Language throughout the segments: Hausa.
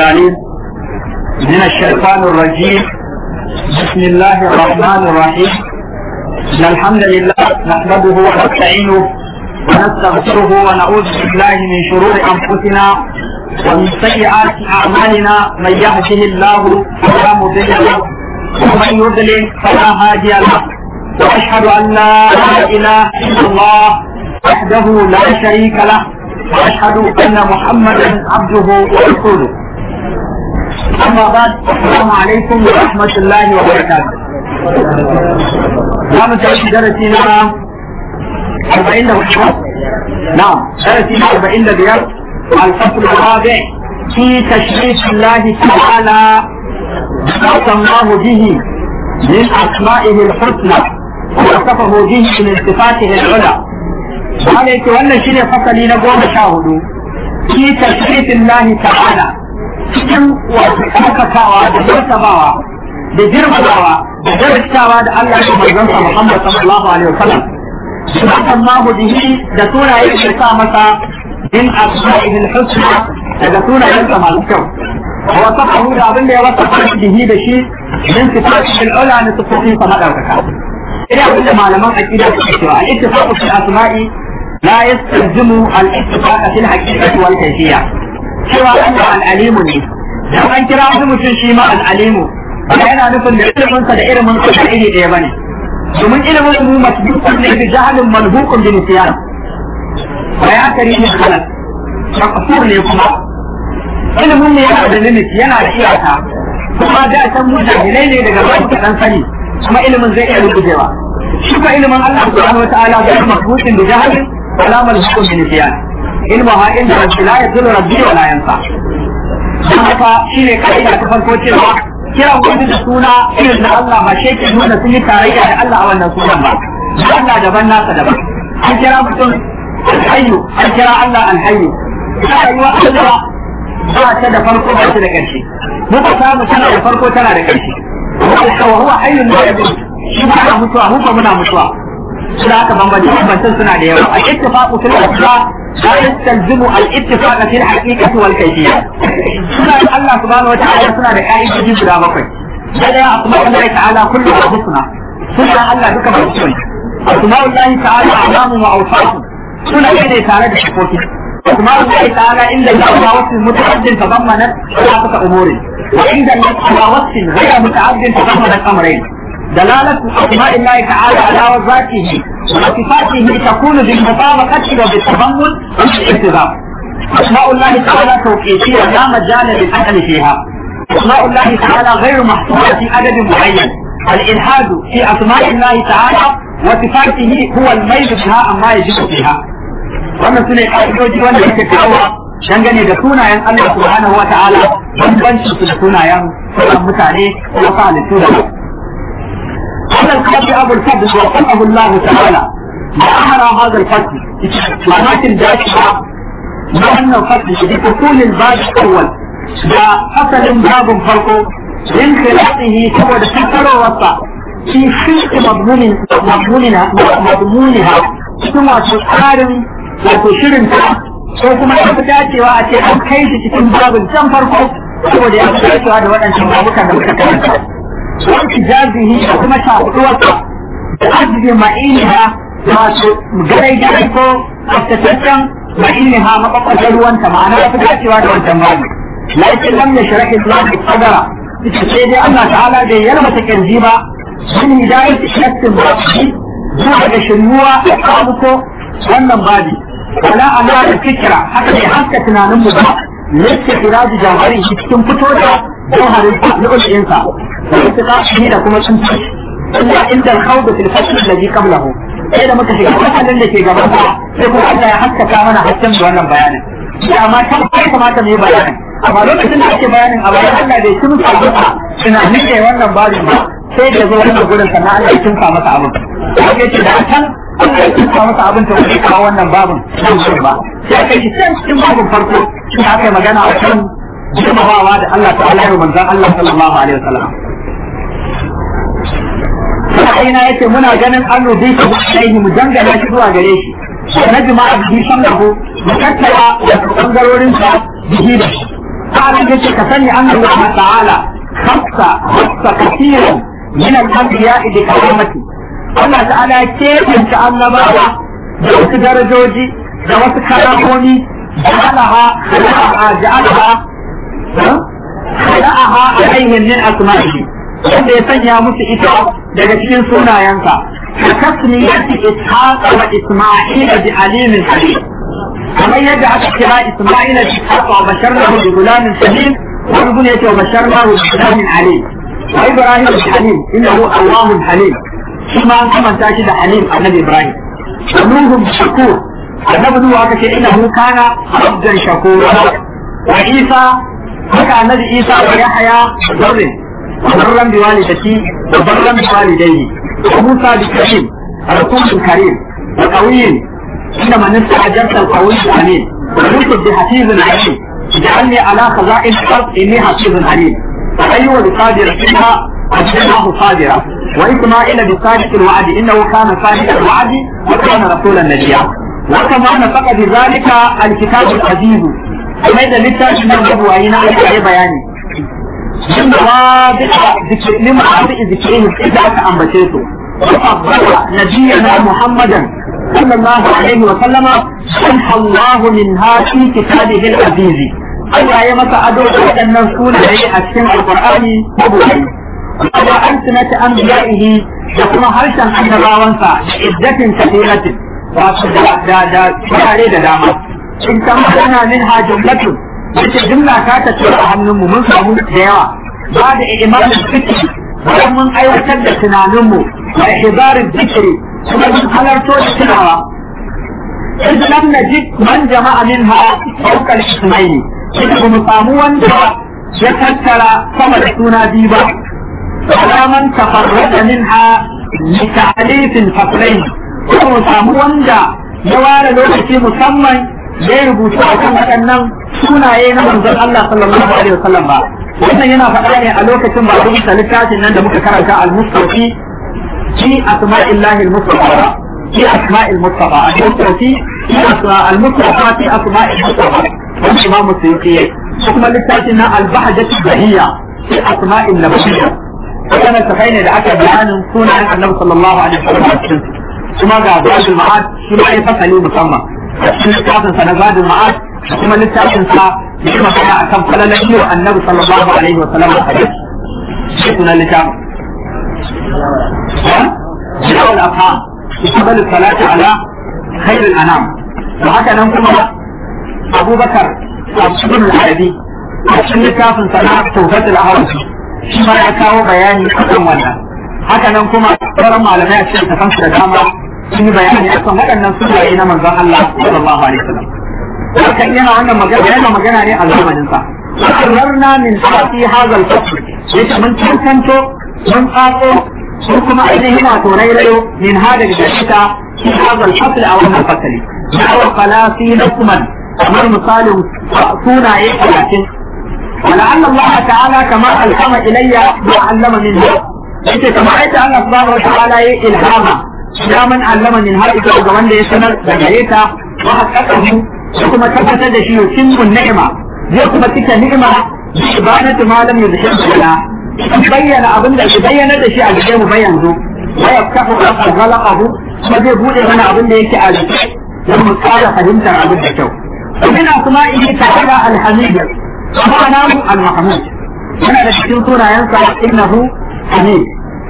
العليم من الشيطان الرجيم بسم الله الرحمن الرحيم إن الحمد لله نحمده ونستعينه ونستغفره ونعوذ بالله من شرور أنفسنا ومن سيئات أعمالنا من يهده الله فلا مضل له ومن يضلل فلا هادي له وأشهد أن لا إله إلا الله وحده لا شريك له وأشهد أن محمدا عبده ورسوله أما بعد السلام عليكم ورحمة الله وبركاته نعم درسنا أربعين نعم درسنا أربعين بيار الفصل الرابع في تشريف الله تعالى ما الله به من أسمائه الحسنى ووصفه به من صفاته العلى قال يك wannan shine fasali na goma sha hudu fi tashrifillahi ta'ala cikin wato karkatawa da martabawa da girmamawa da darasawa da Allah ya manzon sa Muhammad sallallahu alaihi wasallam subhanahu ma bihi da sunaye da sa masa in asma'ihi al-husna daga sunayen sa masu kyau wa safahu da abin da ya wasa bihi da shi min sifatihi al-ula na sifatin sa madaukaka ina abin da malaman aqida suke cewa al-ittifaqu fil asma'i لا يستلزم الاتفاق في الحقيقة والكيفية cewa Allah al'alimu ne dan an kira wani mutum shi ma al'alimu ba yana nufin da iliminsa da ilimin sa da iri ɗaya bane domin ilimin mu masbukun ne bi jahalin malhukun bi nisyan wa ya kari ne halal makasur ne kuma ilimin ne yana da limit yana da iyaka kuma da san mutane ne daga bayan kaɗan sani kuma ilimin zai iya rubucewa shi ko ilimin Allah subhanahu wa ta'ala ga masbukin bi jahalin ولا ملحق بنسيان علمها عند ربي لا يضل ربي ولا ينفع haka shi ne ka'ida ta farko cewa kiran wani da suna irin na Allah ba shi ke nuna sun yi tarayya da Allah a wannan sunan ba Allah daban nasa daban an kira mutum alhayyu an kira Allah alhayyu ta rayuwa Allah ba ta da farko ba ta da ƙarshe muka samu tana da farko tana da ƙarshe wa huwa hayyun la yamut shi ba mutuwa mu ba muna mutuwa suna haka bambance bambancen suna da yawa al-ittifaqu fil asma la yastalzimu al-ittifaq fi al-haqiqati wal kayfiyya suna da Allah subhanahu wa ta'ala suna da ka'idoji guda bakwai da daya asma Allah ta'ala kullu husna suna Allah duka ba su ne asma Allah ta'ala alamu wa awsatu suna ne tare da sifofi asma Allah ta'ala inda Allah wasu mutaaddin tadammanat ثلاثة أمور وعند الله على وصف غير متعد تضمن أمرين دلالة أسماء الله تعالى على ذاته وصفاته تكون بالمطابقة وبالتضمن والالتزام. أسماء الله تعالى توقيفية لا مجال للحكم فيها. أسماء الله تعالى غير محصورة في عدد معين. الإلحاد في أسماء الله تعالى وصفاته هو الميل بها أما يجب فيها. wannan su ne ƙa'idoji wanda yake kawo dangane da sunayen Allah subhanahu wa ta'ala bambancin su da sunayen sauran mutane ko sa halittu da هذا القتل أبو الفضل وصفه الله تعالى ما أمر هذا القتل ولكن ذاتها ما أن القتل بدخول الباب الأول فصل باب فرقه من خلاقه سوى السفر والوسط في خلق مضمون مضمونها مضمونها ثم تقارن وتشرنها ko kuma ya fi dacewa a ce an kai shi cikin babin can farko saboda ya fi dacewa da waɗancan babukan da muka karanta وانتجازه كما تعطوك أجل معينها جري جري كو أفتتشن معينها مقطع جلوان تمانا فتاتي وانا والجمال لكن لم يشرح الله الصدر سيدي الله تعالى دي يلمة تكنزيبا من هداية شخص مرحبي زوجة شنوة أصابكو وانا بادي ولا أنا الفكرة حتى يحكى تنانم مبا لسه خراج جوهري cikin fito da jawharin lu'ul insa وانتقاشه da kuma sun ci illa inda al-khawd fil fasl alladhi qablahu sai da muka shiga fasalin da ke gaban sa sai kuma Allah ya haskaka mana hakkin da wannan bayanin ya amma ta kai kamata mu yi bayanin amma lokacin da ake bayanin a bayan Allah bai tun sa ba tunanin kai wannan babin ba sai da zo wannan gurin sannan Allah ya tunka masa abin sai ce da kan Allah ya tunka masa abin ta wani kawo wannan babin ba sai aka yi can cikin babin farko shi aka yi magana a kan girmamawa da Allah ta'ala ya manzan Allah sallallahu alaihi wasallam sa'ina yace muna ganin an rubi shi alaihi mu dangana shi zuwa gare shi na jima'a bihi sannahu mu tattara da bangarorin sa bihi da shi قال جيش كفني أن الله تعالى خص خص كثيرا من الأنبياء بكرامته الله تعالى كيف إن شاء الله بقى دوس درجوجي دوس كراموني جعلها خلقها جعلها خلقها عليهم من أسمائه wanda ya sanya musu ita daga cikin sunayensa ka tasmiyati ishaq wa isma'il bi alimin halim kamar yadda aka kira isma'il bi ishaq wa basharnahu bi gulamin halim wa ibn yati wa basharnahu bi gulamin alim wa ibrahim bi halim innahu allahun halim shi ma an kamanta shi da halim annabi ibrahim wa nuhu bi shakur annabi nuhu aka ce innahu kana abdan shakura wa isa haka annabi isa wa yahya zarrin وبرا بوالدتي وبرا بوالديه وموسى بكريم رسول كريم وقوي انما استعجبت القوي الامين ويوسف بحفيظ عليم اجعلني على خزائن الارض اني حفيظ عليم وايوب بقادر فيها اجعلناه قادرا واسماعيل بصادق الوعد انه كان صادق الوعد وكان رسولا نبيا وكما نطق بذلك الكتاب العزيز كما اذا لسه من النبوة هنا اي بياني من مواضع ذكر من مواضع ذكرهم إذا أنبتيته وفضل نبينا محمدا صلى الله عليه وسلم سمح الله منها في كتابه العزيز Allah ya masa ado da waɗannan sunaye a cikin Alƙur'ani mabuɗi. Wa alsinati anbiya'ihi da kuma harshen annabawansa da iddatin kathiratin wato da da da turare da dama. In kama ana min ha jumlatun wace jumla ta tafi a hannunmu mun samu da yawa ba da imanin fikri bayan mun aiwatar da tunaninmu da ihbarin zikiri kuma mun halarto da tunawa إذ لم نجد من جمع منها فوق الاسمين إذ بمصامو وانجا يتذكر كما سونا ديبا ولا من تفرد منها لتعليف الفصلين ومصامو وانجا يوار لوكتي مسمى ya yi rubutu a kan waɗannan sunaye na manzon Allah sallallahu alaihi wasallam ba wannan yana faɗa ne a lokacin ba rubuta littafin nan da muka karanta al-mustafi fi asma'illahi al-mustafa fi asma'il mustafa al-mustafi fi al-mustafa fi asma'il mustafa wani imam musulunci yayi kuma littafin nan al-bahjatu bahiyya fi asma'il nabawiyya wannan tafai ne da aka bayanin sunayen annabi sallallahu alaihi wasallam kuma ga zadul ma'ad shi ma ya fasali musamman a cikin littafin sa na zadul ma'ad da kuma littafin sa da kuma kana akan falalan yi wa annabi sallallahu alaihi wa sallam hadis shi kuna littafin جاء الأفهام بقبل الصلاة على خير الأنام وهكذا كما أبو بكر ابن العربي cikin littafin sana tawfat al-ahwal shi ma ya kawo bayani akan wannan haka nan kuma sauran malamai a cikin tafansu da dama sun yi bayani akan waɗannan sunaye na manzon Allah sallallahu alaihi wasallam haka yana wannan magana yana magana ne a zamanin sa qarrarna min sati hadha al-fasl yace mun tantanto mun tsako sun kuma ainihin wato rairayo min hada da shita fi hadha al-fasl a wannan fasali da'awa qalasi lakuman kamar misalin sunaye talatin ولعل الله تعالى كما ألهم إلي ما علم منه yace kamar yadda Allah subhanahu wataala ya ilhama ya man allama min har ita ga wanda ya sanar da gare ta wa haqqaqahu da kuma tabbatar da shi yutimmu ni'ima zai kuma cika ni'ima bi ibadatu ma lam yuzhir lana bayyana abin da bayyana da shi a gare mu bayan zo wa yaftahu ghalaqahu kuma zai bude mana abin da yake a jiki don mu tsara fahimtar abin da kyau ومن أسمائه تعالى الحميد ومعناه المحمود هنا da cikin sunayensa innahu حميد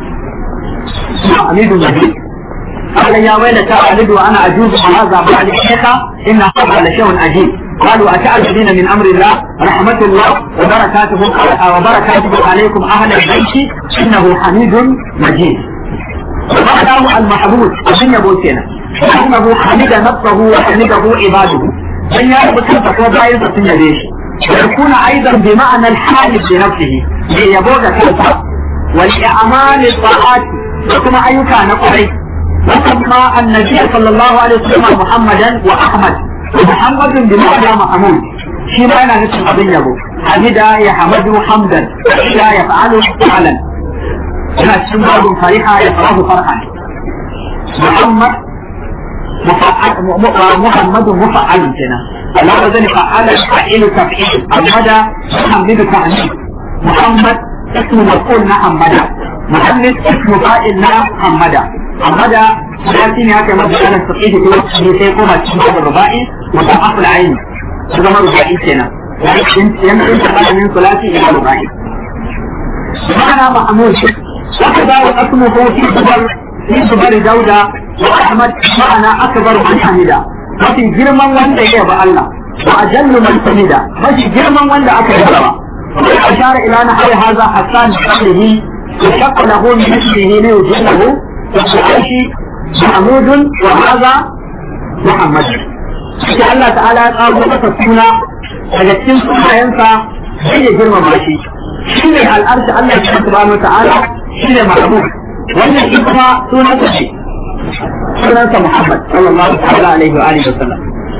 حميد مجيد قال يا ويلتى ألد وأنا أجوز وهذا بعد الشيخة إن هذا لشيء عجيب قالوا أتعجبين من أمر الله رحمة الله وبركاته وبركاته عليكم أهل البيت إنه حميد مجيد ومعناه المحمود أبن يبوتنا أنه حمد نفسه وحمده عباده من يعرف كيف هو بايز سنجديش ويكون أيضا بمعنى الحامد لنفسه ليبوغ كيف والإعمال الطاعات وكما أيوكا نقري وسمى النبي صلى الله عليه وسلم محمدا وأحمد ومحمد بمعنى محمود شي معنى نفس أبن يبو حمد يحمد حمدا لا يفعل فعلا هنا سنبال فرحة يفعله فرحا محمد مفعل محمد مفعل كنا على وزن فعل فعيل تفعيل محمد محمد تعنيف محمد اسم مفعول محمد محمد اسم فاعل محمد محمد ثلاثين هكذا مبدا على التقييد في وقت سيكون الشباب الرباعي مضاعف العين هذا ما رباعي سنة يمكن تقال من ثلاثي الى رباعي معنى محمود وكذا واسمه في صبر في صبر دولة وأحمد معنى أكبر من حمدا وفي جرما وند يبا الله وأجل من حمدا وفي جرما وند أكبر أشار إلى نحو هذا حسان بقوله وشق له من مثله ليجله وفي محمود وهذا محمد sai Allah ta'ala ya kawo masa suna daga cikin sunayensa sai ya girmama shi shi ne al'arshi Allah ya subhanahu ta'ala shi ne mahmud wannan shi kuma sunansa ce sunansa Muhammad sallallahu ta'ala alaihi wa alihi wa sallam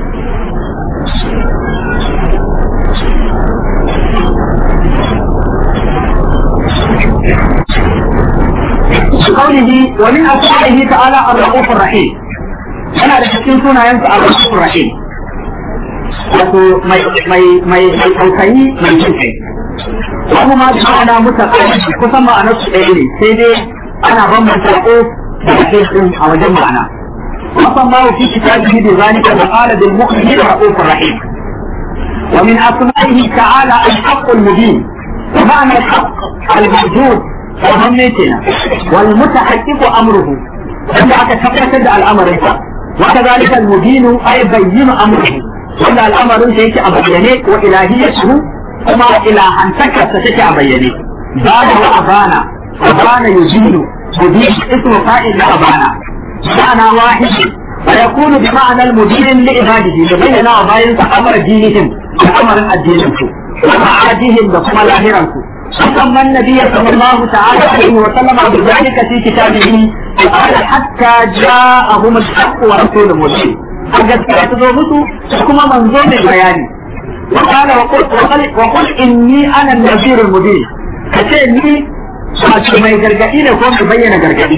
قوله ومن أسمائه تعالى الرؤوف الرحيم أنا لكن سنة ينسى الرؤوف الرحيم wato mai mai mai mai tausayi mai jin kai abu ma da ma'ana mutaka kusan ma'anar su ɗaya ne sai dai ana bambanta ko da kai din a wajen ma'ana wasan ma fi kitabihi bi zalika wa qala bil mu'minin ra'ufur rahim wa min asma'ihi ta'ala al-haqq al-mubin wa ma'na al-haqq al-mawjud وهم كنا والمتحقق أمره عند aka tabbatar da al'amarinsa وكذلك المبين أي بين أمره وأن الأمر شيء أبينه وإلهيته كما إلهانتك ستك أبينه بعد وأبانا أبانا يزيل مبين اسم فائل لأبانا معنى واحد ويكون بمعنى المدير لعباده لبين وبين أمر دينهم وأمر الدين ومعادهم وكما لاهرهم وسمى النبي صلى الله تعالى عليه وسلم بذلك في كتابه قال حتى جاءهم الحق ورسول مبين gaskiya ta zo musu kuma manzo mai bayani وقال وقل, وقل, وقل إني أنا النذير المبين كتير ني wato mai gargaɗi ne ko mai bayyana gargaɗi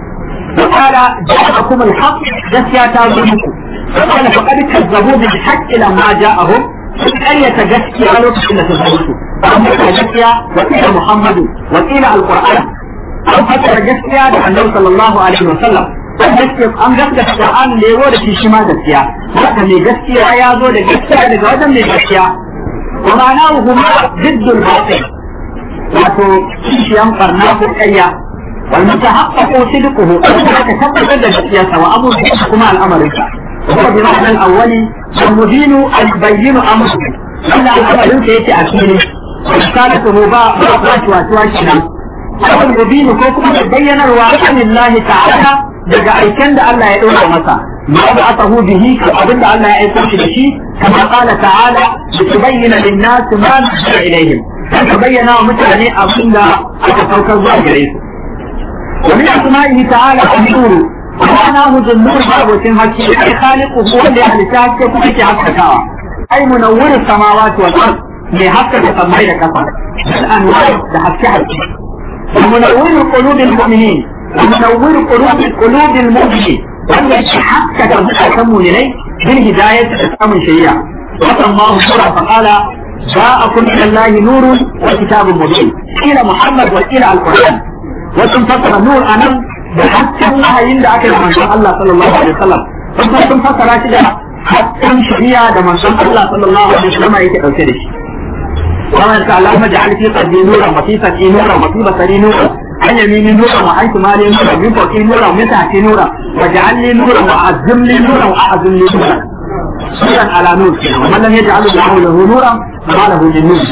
وقال جاءكم الحق gaskiya ta zo muku وقال فقد كذبوا بالحق لما جاءهم ƙaryata gaskiya lokacin da ta zo musu an fassara gaskiya wa qila muhammadu wa qila alquran an fassara gaskiya da annabi sallallahu alaihi wa sallam an gaskiya an gaskata qur'an da yawo da shi shi ma gaskiya haka mai gaskiya ya zo da gaskiya daga wajen mai gaskiya wa ma'anahu huma jiddul batil wato kishiyan barna ko ƙarya wal mutahaqqaqu sidquhu aka tabbatar da gaskiyarsa wa abu kuma al'amarinsa وهو بمعنى الأول المدين البين أمره إلا الأمر سيأتي أكيد رسالته باء باء واتواشنا أو المبين كوكما تبين الواقع لله تعالى daga aiken da Allah ya ɗora masa ma ba aka hu bihi abin da Allah ya aiko shi da shi kama qala ta'ala li tubayyana lin-nas ma nuzila ilayhim dan ka bayyana wa mutane abin da aka saukar zuwa gare su wa min asma'ihi ta'ala an-nur معناه ذنور بابوتين هكي أي خالقه هو اللي أهل تاكي كمكي حسكاوا أي منور السماوات والأرض اللي حسك تسمعي لكفر الأنوار لحسك حسك ومنور قلوب المؤمنين ومنور قلوب قلوب المؤمنين wanda yake haskaka zukatan mu'minai bil hidayat da samun shari'a wa Allahu sura fa qala ja'akum min Allahi nurun wa kitabun mubin ila Muhammad wa ila al-Qur'an wa sun fasara nur anan da hasken wahayin da aka yi manzon Allah sallallahu alaihi wasallam kuma sun fassara shi da hasken shari'a da manzon Allah sallallahu alaihi wasallam yake dauke da shi kuma ta Allah ma ja'al fi qalbi nuran wa fi sati nuran wa fi basari nuran an yamini nuran wa an shimali nuran min fawqi nuran wa min tahti nuran wa ja'al li nuran wa azzim li nuran wa a'zim li nuran nuran ala nur wa man lam yaj'al lahu lahu nuran ma lahu min nur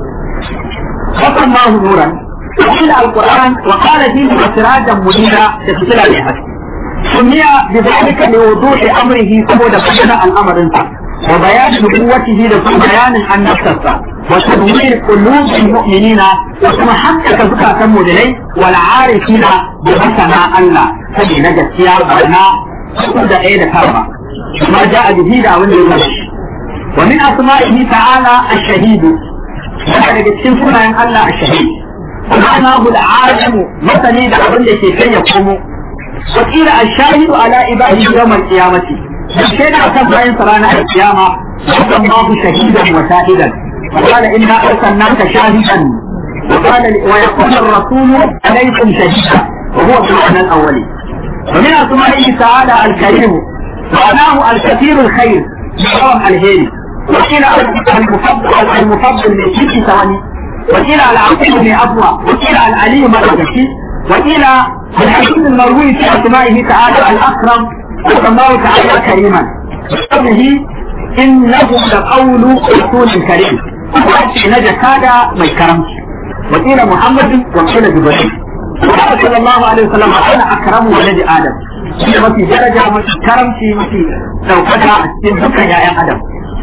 فسماه نورا وقيل القرآن وقال فيه سراجا منيرا تفصيل عليها سمي بذلك لوضوح أمره سبب بين الأمر انت وبيان نبوته لكم بيان عن نفسه وتنوير قلوب المؤمنين وكما حتى كذكا تمو للي والعارفين بمثنى الله فدي نجد سيار بنا سكود ايدا كارما ما جاء به دعوة ومن أسمائه تعالى الشهيد يعني بتكون سنة الله الشهيد معناه العالم مثلي da abin da ke kai ya komo wakila ashahidu ala ibadi yawm al-qiyamati sai da kan bayan sarana al-qiyama الله شهيدا وشاهدا وقال إنا أرسلناك شاهدا وقال ويقول الرسول عليكم شهيدا وهو في المعنى الأولي ومن أسمائه تعالى الكريم معناه الكثير الخير بحرم الهيل وقيل المفضل المفضل من كل ثواني وقيل العقيل بن أبوى وقيل العلي مرضي وقيل الحديث المروي في أسمائه تعالى الأكرم وسماه تعالى كريما بقوله إنه لقول رسول كريم وأتي نجا هذا ما يكرمش وقيل محمد وقيل جبريل وقال صلى الله عليه وسلم أنا أكرم ولد آدم shi mafi daraja mafi karamci mafi ɗaukaka a cikin dukkan ‘ya'yan adam.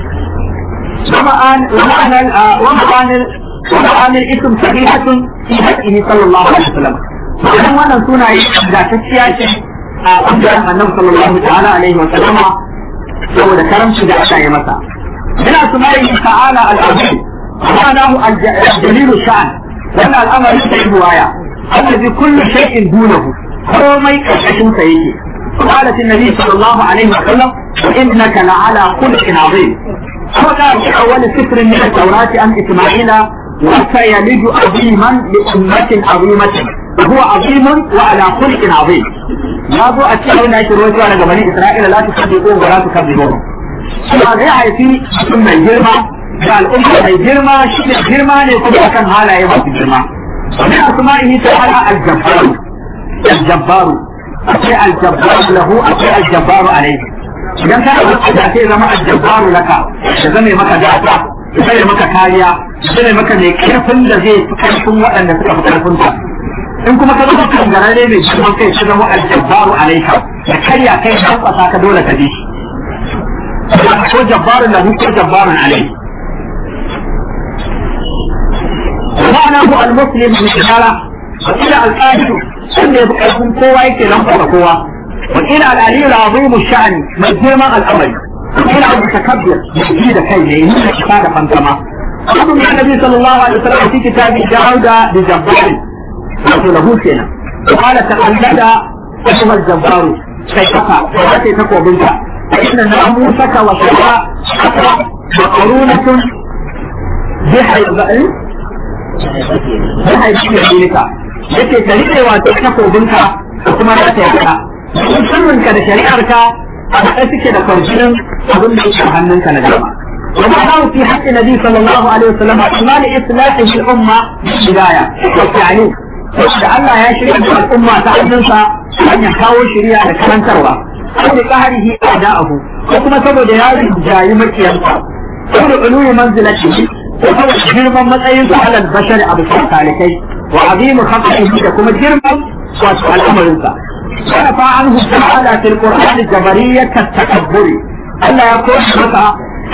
ومعان الاسم صحيحة في حقه صلى الله عليه وسلم. وكان wannan sunaye ingantacciya ce a ɓangaren annabi sallallahu ta'ala alaihi wa sallama saboda karamci da aka yi masa. Ina sunayi ta'ala al-azim ma'anahu al-jalil sha'an wannan al'amari da riwaya allazi kullu shay'in dunahu komai karkashin sa yake قالت النبي صلى الله عليه وسلم وإنك لعلى خلق عظيم وقال في أول سفر من التوراة عن إسماعيل وسيلد عظيما لأمة عظيمة وهو عظيم وعلى خلق عظيم ya zo a cikin da ake rawaitowa daga bani Isra'ila la tusaddiqu wa la tukazzibu kuma zai haifi mutum mai girma da al'umma mai girma shi ne girma ne kuma akan halaye masu girma wani asma'ihi ta'ala al-jabbar al-jabbar akwai al-jabbar lahu akwai al-jabbar alayhi idan ka da da sai zama al-jabbar laka da zame maka gata da zame maka kariya da zame maka mai karfin da zai fi karfin waɗanda suka fi karfin ka in kuma ka zama kangarare mai girman kai ka zama al-jabbar alayka da karya kai da kwasa ka dole ka bi ko jabbarun lahu ko jabbarun alayhi معناه المسلم من شهارة وإلى القادر wanda ya fi ƙarfin kowa yake lamfasa kowa wakila al'aliyu al'azimu sha'ani mai girman al'amari wakila abu takabbir mai ji da kai ne yi da isa da fankama abu mai annabi sallallahu alaihi wasallam fi kitabi dauda da jabbari wato lahu kenan qala taqallada ayyuhal jabbaru kai kafa ka ce takobinka inna namusaka wa shara wa qurunatun bihaybain bihaybain yake ka rike wato takobinka da kuma za ta yarda sirrinka da shari'arka a haɗe suke da kwarjinin abin da yake hannunka na dama وما دعوا في حق النبي صلى الله عليه وسلم إيمان إصلاحه الأمة بالبداية والتعليم da Allah ya shirya da al'umma ta hannunsa hanyar kawo shirya da karantarwa ko da kaharihi a da'ahu ko kuma saboda ya jayi makiyarsa ko da uluwi manzilati ko saboda girman matsayin sa alal bashar a bisa talikai وعظيم خطئه لكم الجرم والأمر انت ورفع عنه تعالى في القرآن الجبرية كالتكبر ألا يكون متى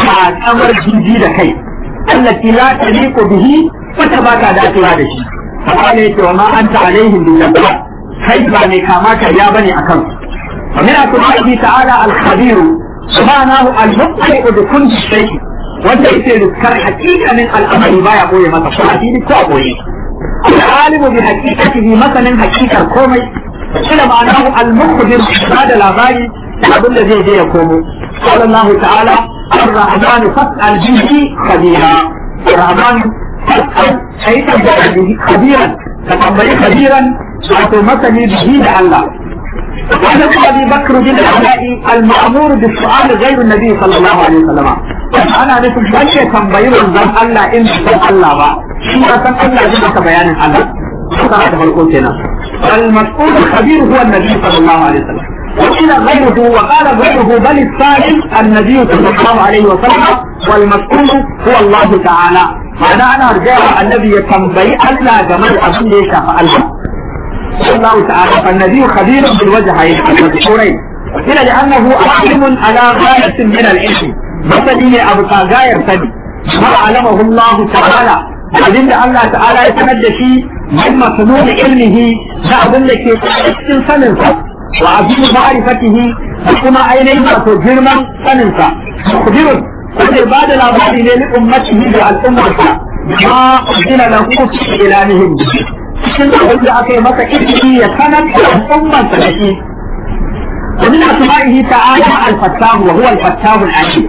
أمر جديد كي التي لا تليق به وتباكى ذات هذا الشيء فقال وما أنت عليهم بالجبار كيف نكاماك يا بني أكرم ومن أسمائه تعالى الخبير سبحانه المطلع بكل شيء وانت يذكر حقيقة من الأمر ما يقول متى فأتيني كأبوي العالم بحقيقته مثلا حقيقة كومي إلى معناه المخبر هذا الأغاني أظن زي زي يقوم قال الله تعالى الرحمن فاسأل به خبيرا الرحمن فاسأل أي به خبيرا تقبل خبيرا وتمثل به لعله وعن ابي بكر بن العلاء المامور بالسؤال غير النبي صلى الله عليه وسلم انا نفس بني تنبيه من الله ان san Allah ba shi ya san Allah zai maka bayanin Allah suka da farko kenan المسؤول الخبير هو النبي صلى الله عليه وسلم وقيل غيره وقال غيره بل السائل النبي صلى الله عليه وسلم والمسؤول هو الله تعالى معنى انا ارجع النبي يتنبي الله جمال ابن ليس الله الله تعالى فالنبي خبير بالوجهين المذكورين قيل لانه عالم على غايه من العلم مثلي ابقى غايه سبي ما علمه الله تعالى abin da Allah ta'ala ya sanar da shi min masnun ilmihi da abin da ke cikin sanin sa wa abin ma'rifatihi da kuma ainihin wato girman sanin sa kubirun wanda ba da labari ne li ummatihi da al'ummarsa ma udina lahu fi ilanihim cikin abin da aka yi masa ilimi ya sanar da al'ummarsa da shi ومن أسمائه تعالى الفتاه وهو الفتاه العليم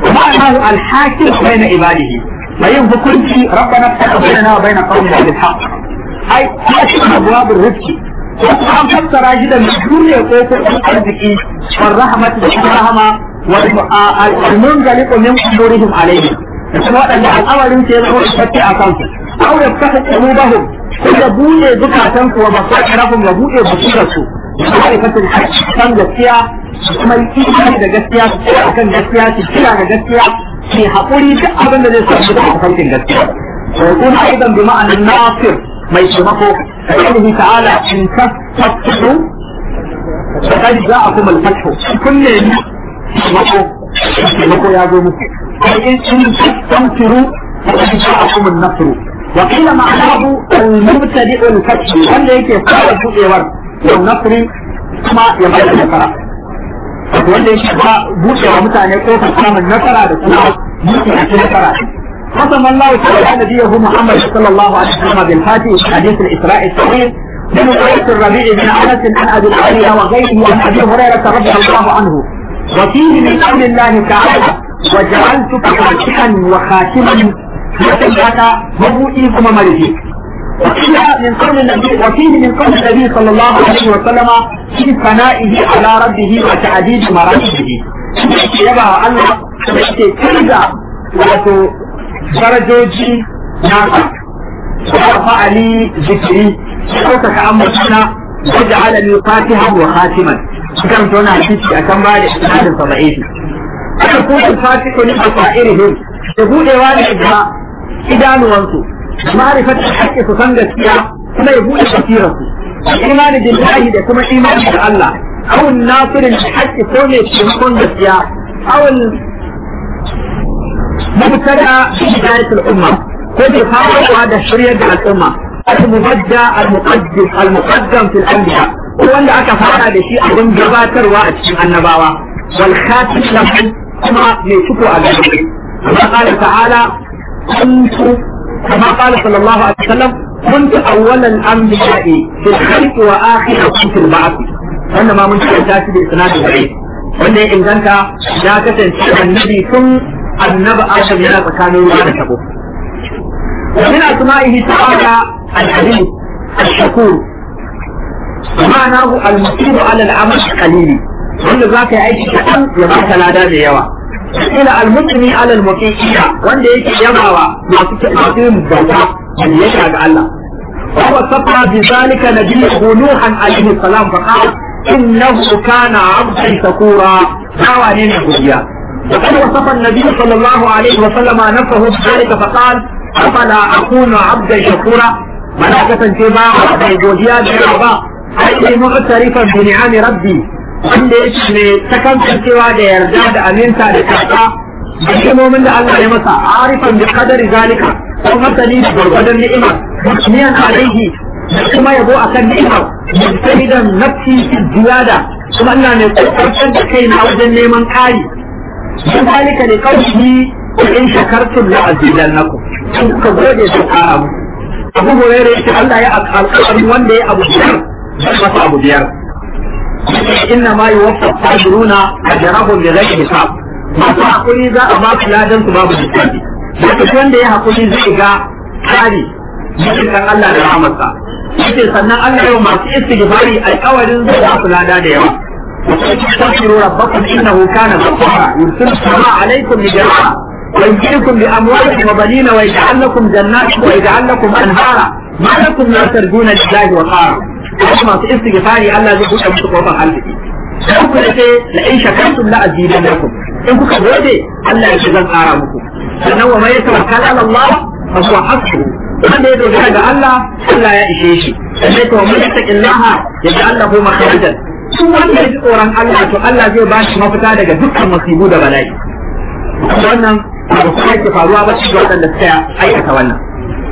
معناه الحاكم بين عباده فين hukunci ربنا افتح بيننا وبين قومنا بالحق ai cikin abuwabin rifki an fassara shi da duniya ko ko arziki wal rahmat da kuma rahama wal munzaliqu min qulurihim alayhi da kuma wadanda al'amarin sai zama fatti a kansu aw yaftahu qulubahum ko da bude zukatan su wa basairahum ya bude basirar su ma'rifatul haqq san gaskiya kuma imani da gaskiya su akan gaskiya su kira da gaskiya su haƙuri duk abin da zai samu da farkin gaskiya ويكون ايضا بمعنى الناصر ما يشبهه قوله تعالى ان تفتحوا فقد جاءكم الفتح كل يشبهه يشبهه يا ابو ان تستنصروا فقد جاءكم النصر وقيل معناه المبتدئ الفتح wanda yake fara buɗewar والنصر kuma ya bada nasara wanda yake ba buɗewa mutane kofar samun nasara da kuma buɗe a nasara قسم الله تعالى نبيه محمد صلى الله عليه وسلم بالفاتح في حديث الاسراء الصحيح من روايه الربيع بن انس عن ابي العاليه وغيره عن ابي هريره رضي الله عنه وفيه من قول الله تعالى وجعلتك فاتحا وخاتما وسمعك مبوئي ثم ملكي وقيل من قول النبي وفيه من قول النبي صلى الله عليه وسلم في ثنائه على ربه وتعديد مراتبه يبا الله ترجع wato darajoji nasa wa ali zikiri ko ka ambatuna wa ja'ala li fatihan wa khatiman kan tona hadisi akan ba da isnadin sabaiti aka kuma fatihu ni asairihim da budewa ne ga idanuwansu ma'rifat haqqi su san gaskiya kuma ya bude basirarsu imani billahi da kuma imani da Allah aw nasirin haqqi ko ne taimakon gaskiya aw مبتدا بداية الأمة كيف يفعل هذا الشريعة الأمة المبدع المقدم المقدم في الأنبياء هو اللي أكفر هذا الشيء أظن جباتر وأتشم النبوة والخاتم لهم كما يشوفوا على كما قال تعالى كنت كما قال صلى الله عليه وسلم كنت أول الأنبياء في الخلق وآخرهم في البعث wannan ma mun karanta shi da isnadin sahih wanda ya inganta ya kasance annabi tun annabi adam yana tsakanin ruwa da tabo ومن أسمائه تعالى الحليم الشكور معناه المصير على العمل القليل wanda za ka yi aiki kaɗan ya ba ka lada da yawa ila almutumi ala almuqiya wanda yake yabawa masu masu yin bauta biyayya ga Allah wa huwa safa bi zalika nabiyyu nuhan alayhi salam fa qala innahu kana 'abdan shakura dawa ne ne godiya وقد وصف النبي صلى الله عليه وسلم نفسه بذلك فقال أفلا أكون عبدا شكورا ملائكة كما بوديا بها أي معترفا بنعم ربي wanda yake mai takantancewa da yarda da aminta da kasa da hikimomin da Allah ya masa arifan bi qadari zalika ko masani da gurgurdan ni'ima musliyan alaihi da kuma yabo akan ni'ima mustaidan nafsi ziyada kuma Allah ne kokartar da kaina wajen neman kari don zalika ne kawai in shakartum la azidannakum in kuka gode su kara mu abu hurairu yace Allah ya alƙawarin wanda ya abu biyar zai masa abu biyar inna ma yuwaffa sabiruna ajrahum bi ghairi hisab masu hakuri za a ba su ladan su babu lissafi duk wanda ya hakuri zai ga kari cikin Allah da rahmatsa yace sannan Allah ya masu istighfari alƙawarin zai ba su lada da yawa واستغفروا ربكم انه كان غفارا يرسل السماء عليكم مدرارا ويمكنكم باموال وبنين ويجعل لكم جنات ويجعل لكم انهارا ما لكم لا ترجون لله وقارا kuma su istighfari Allah zai buɗe musu kofar arziki sai ku ce la in shakartum la azidannakum in kuka gode Allah ya ce zan ƙara muku sannan wa mai tawakkal ala Allah fa huwa hasbuhu wanda ya dogara ga Allah Allah ya ishe shi sai to man yattaqillaha yaj'al lahu makhrajan duk wanda ya ji tsoron Allah to Allah zai ba shi mafita daga dukkan masibu da bala'i wannan abu kuma yake faruwa ba cikin waɗanda suka aikata wannan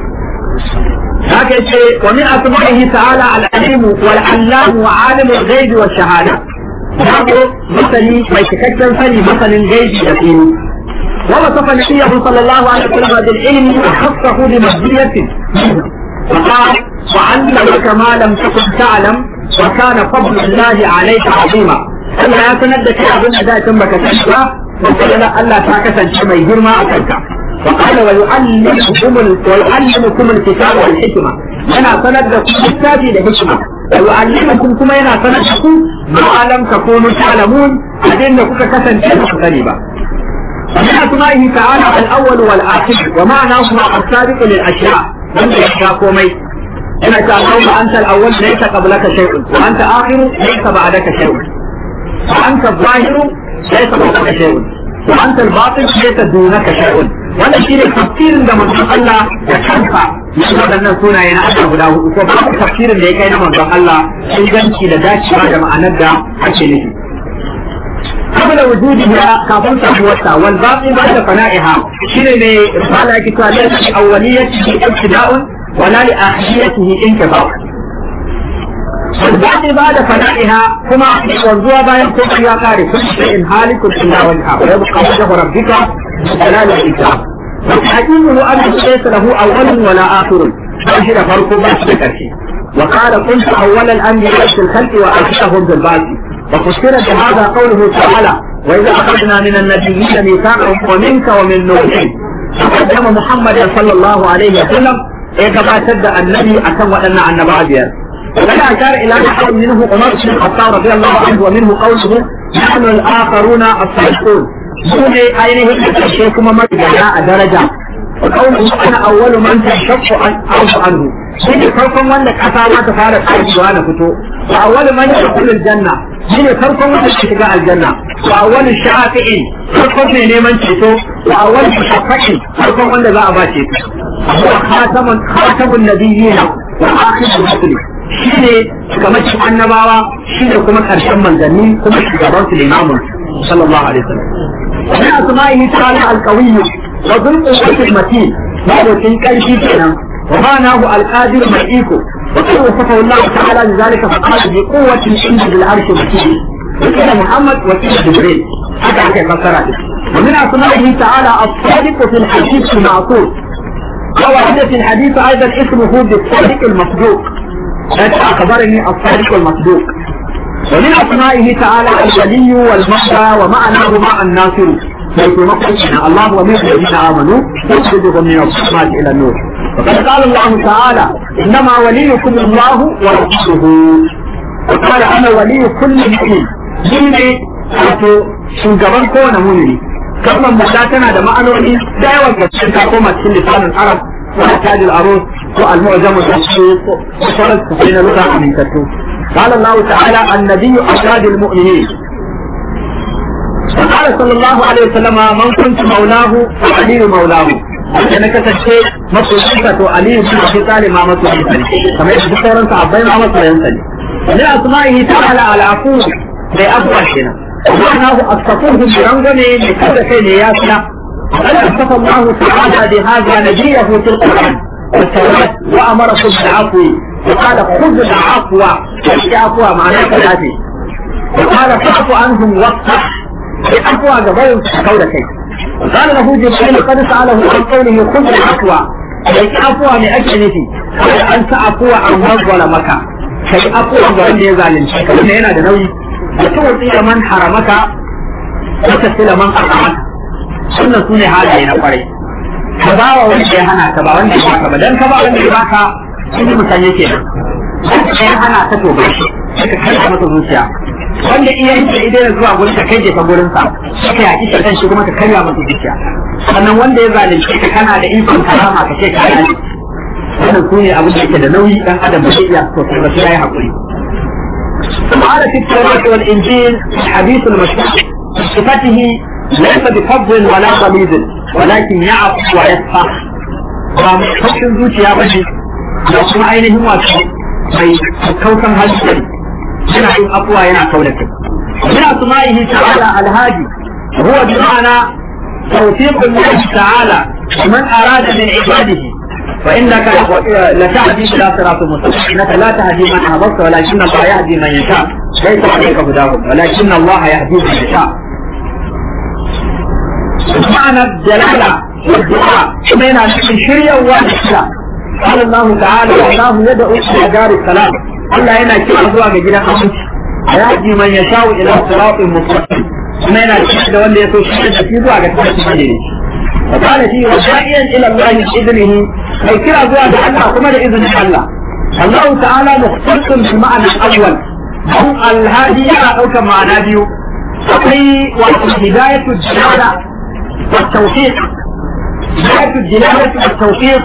haka yace wa min asma'ihi ta'ala al-alim wal allam wa alim al-ghaib wa shahada Yabo masani mai cikakken sani masanin gaibi da fili ووصف نبيه صلى الله عليه وسلم بالعلم وخصه بمزية فقال وعلمك ما لم تكن تعلم وكان فضل الله عليك عظيما Allah ya sanar da kai abin da da can baka sani ba وقال الله تاكسا شمي جرما أكلك وقال ويعلمكم ويعلمكم الكتاب والحكمة أنا سند لكم الكتاب والحكمة ويعلمكم كما أنا سند لكم ما لم تكونوا تعلمون أدين كنت كسا شمي غريبا ومن أسمائه تعالى الأول والآخر ومعناهما السابق للأشياء من يشاء كومي إنك اللهم أنت الأول ليس قبلك شيء وأنت آخر ليس بعدك شيء وأنت الظاهر ليس فوقك شيء وأنت الباطن ليس دونك شيء wannan shi ne tafsirin da manzon Allah da kansa ya waɗannan sunaye na Allah guda hudu ko babu tafsirin da ya kai na manzon Allah inganci da dacewa da ma'anar da ake nufi قبل وجودها كافن تحوتها والباقي بعد فنائها شنو رسالة كتاب ليس لأوليته ابتداء ولا لآخريته انقطاع والباقي بعد فنائها كما والزوا باين كل يا قاري كل شيء هالك الا وجهه ويبقى وجه ربك جلال الإكرام وتحكيمه أنه ليس له أول ولا آخر فأجل فرق بس بكرشي وقال كنت أول الأنبياء في الخلق وآخرهم بالباقي وفسر بهذا قوله تعالى وإذا أخذنا من النبيين ميثاقهم ومنك ومن نوح فقدم محمد صلى الله عليه وسلم إيه تبدأ النبي أكم وأن عن بعد وقد أشار إلى نحو منه عمر بن الخطاب رضي الله عنه ومنه قوله نحن الآخرون الصالحون سوني أينه الشيخ محمد جاء درجة وقوله أنا أول من تنشق عن عنه shi ne farkon wanda kasa za ta fara tsarewa na fito wa awwal man yadkhulu aljanna shi ne farkon wanda ke shiga aljanna wa awwal shafi'in farkon mai neman ceto wa awwal shafi'in farkon wanda za a ba ceto wa khatamun khatamun nabiyina wa akhirul rusul shi ne shugabancin annabawa shi ne kuma karshen manzanni kuma shugaban su limamun sallallahu alaihi wasallam ومن أسمائه تعالى القوي وذو القوة المتين هذا كان كينا ومعناه القادر ملئيكو وقد وصفه الله تعالى لذلك فقال بقوة عند بالعرش مكين وكان محمد وكيل جبريل هذا حكى فسراته ومن أسمائه تعالى الصادق في الحديث المعصوم ووحدة في الحديث أيضا اسمه بالصادق المصدوق أخبرني الصادق المصدوق ومن أسمائه تعالى الولي والمهدى ومعناه مع الناصر حيث نقل الله ومن الذين آمنوا يخرجهم من الظلمات إلى النور وقد قال الله تعالى إنما وليكم الله ورسوله وقال أنا ولي كل مؤمن shine wato shugaban kowane mumini kalmar mata tana da ma'anoni da yawan gaske ta koma cikin lisanin arab ko tajil aro ko al-mu'jamu da su ko sauran su na lura amintattu قال الله تعالى النبي أشهد المؤمنين وقال صلى الله عليه وسلم من كنت مولاه فعلي مولاه da na kasance masoyinsa to Aliyu bin Abi Talib ma masoyinsa ne kamar yadda duk sauran sahabbai ma masoyinsa ne ne asma'ihi ta'ala al-afu bai afwa kenan ma'anahu astafuhu bi rangane mai kada kai ne ya fiya قد اصطفى الله تعالى بهذا نبيه في القران والتوراه وامركم بالعفو وقال خذ العفو العفو معناه ثلاثه وقال فاعف عنهم واصفح العفو قبل قول كيف قال له جبريل قد سأله عن قوله خذ العفو كي عفو من أجله قال أنت عفو عن من ظلمك كي عفو عن wanda ya zalunci ka wannan yana da nauyi da tuwatsi man haramaka wata sila man aqamaka sunnan sune halaye na kwarai ka ba wa wanda ya hana ka ba wanda ya baka ba dan ka ba wanda ya baka shi mutan yake nan ya hana ka to ba shi ka kai masa zuciya wanda iya yake idan zuwa gurin ka kai jefa gurin sa ka yaki shaitan shi kuma ka karya masa zuciya sannan wanda ya zalunce ka kana da ikon karama ka ce ka yi wannan su ne abin da yake da nauyi dan adam ba zai iya to sai ba sai yayi hakuri قال في التوراة والإنجيل الحديث المشهور صفته ليس بفضل ولا غليظ ولكن يعفو ويصفح ومحكم zuciya ba ne da kuma ainihin wato mai kaukan halittar yana yin afuwa yana kaunata من أسمائه تعالى الهادي هو بمعنى توفيق الله تعالى لمن أراد من عباده فإنك لتهدي إلى صراط مستقيم إنك لا تهدي من أحببت ولكن الله يهدي من يشاء ليس عليك هداهم ولكن الله يهدي من يشاء معنى الدلالة والدعاء بين الشريعة والإسلام قال الله تعالى والله يدعو إلى دار السلام الله هنا كيف أزواج جدا أمس يهدي من يشاء إلى صراط مستقيم kuma yana cikin da wanda ya so shi da shi zuwa ga tafarki ne وقال فيه وداعيا الى الله باذنه اي كلا زوا الله كما باذن الله الله تعالى مختص بالمعنى الاول هم الهادي او كما معنى بيو وفي هداية الدلالة والتوفيق هداية الدلالة والتوفيق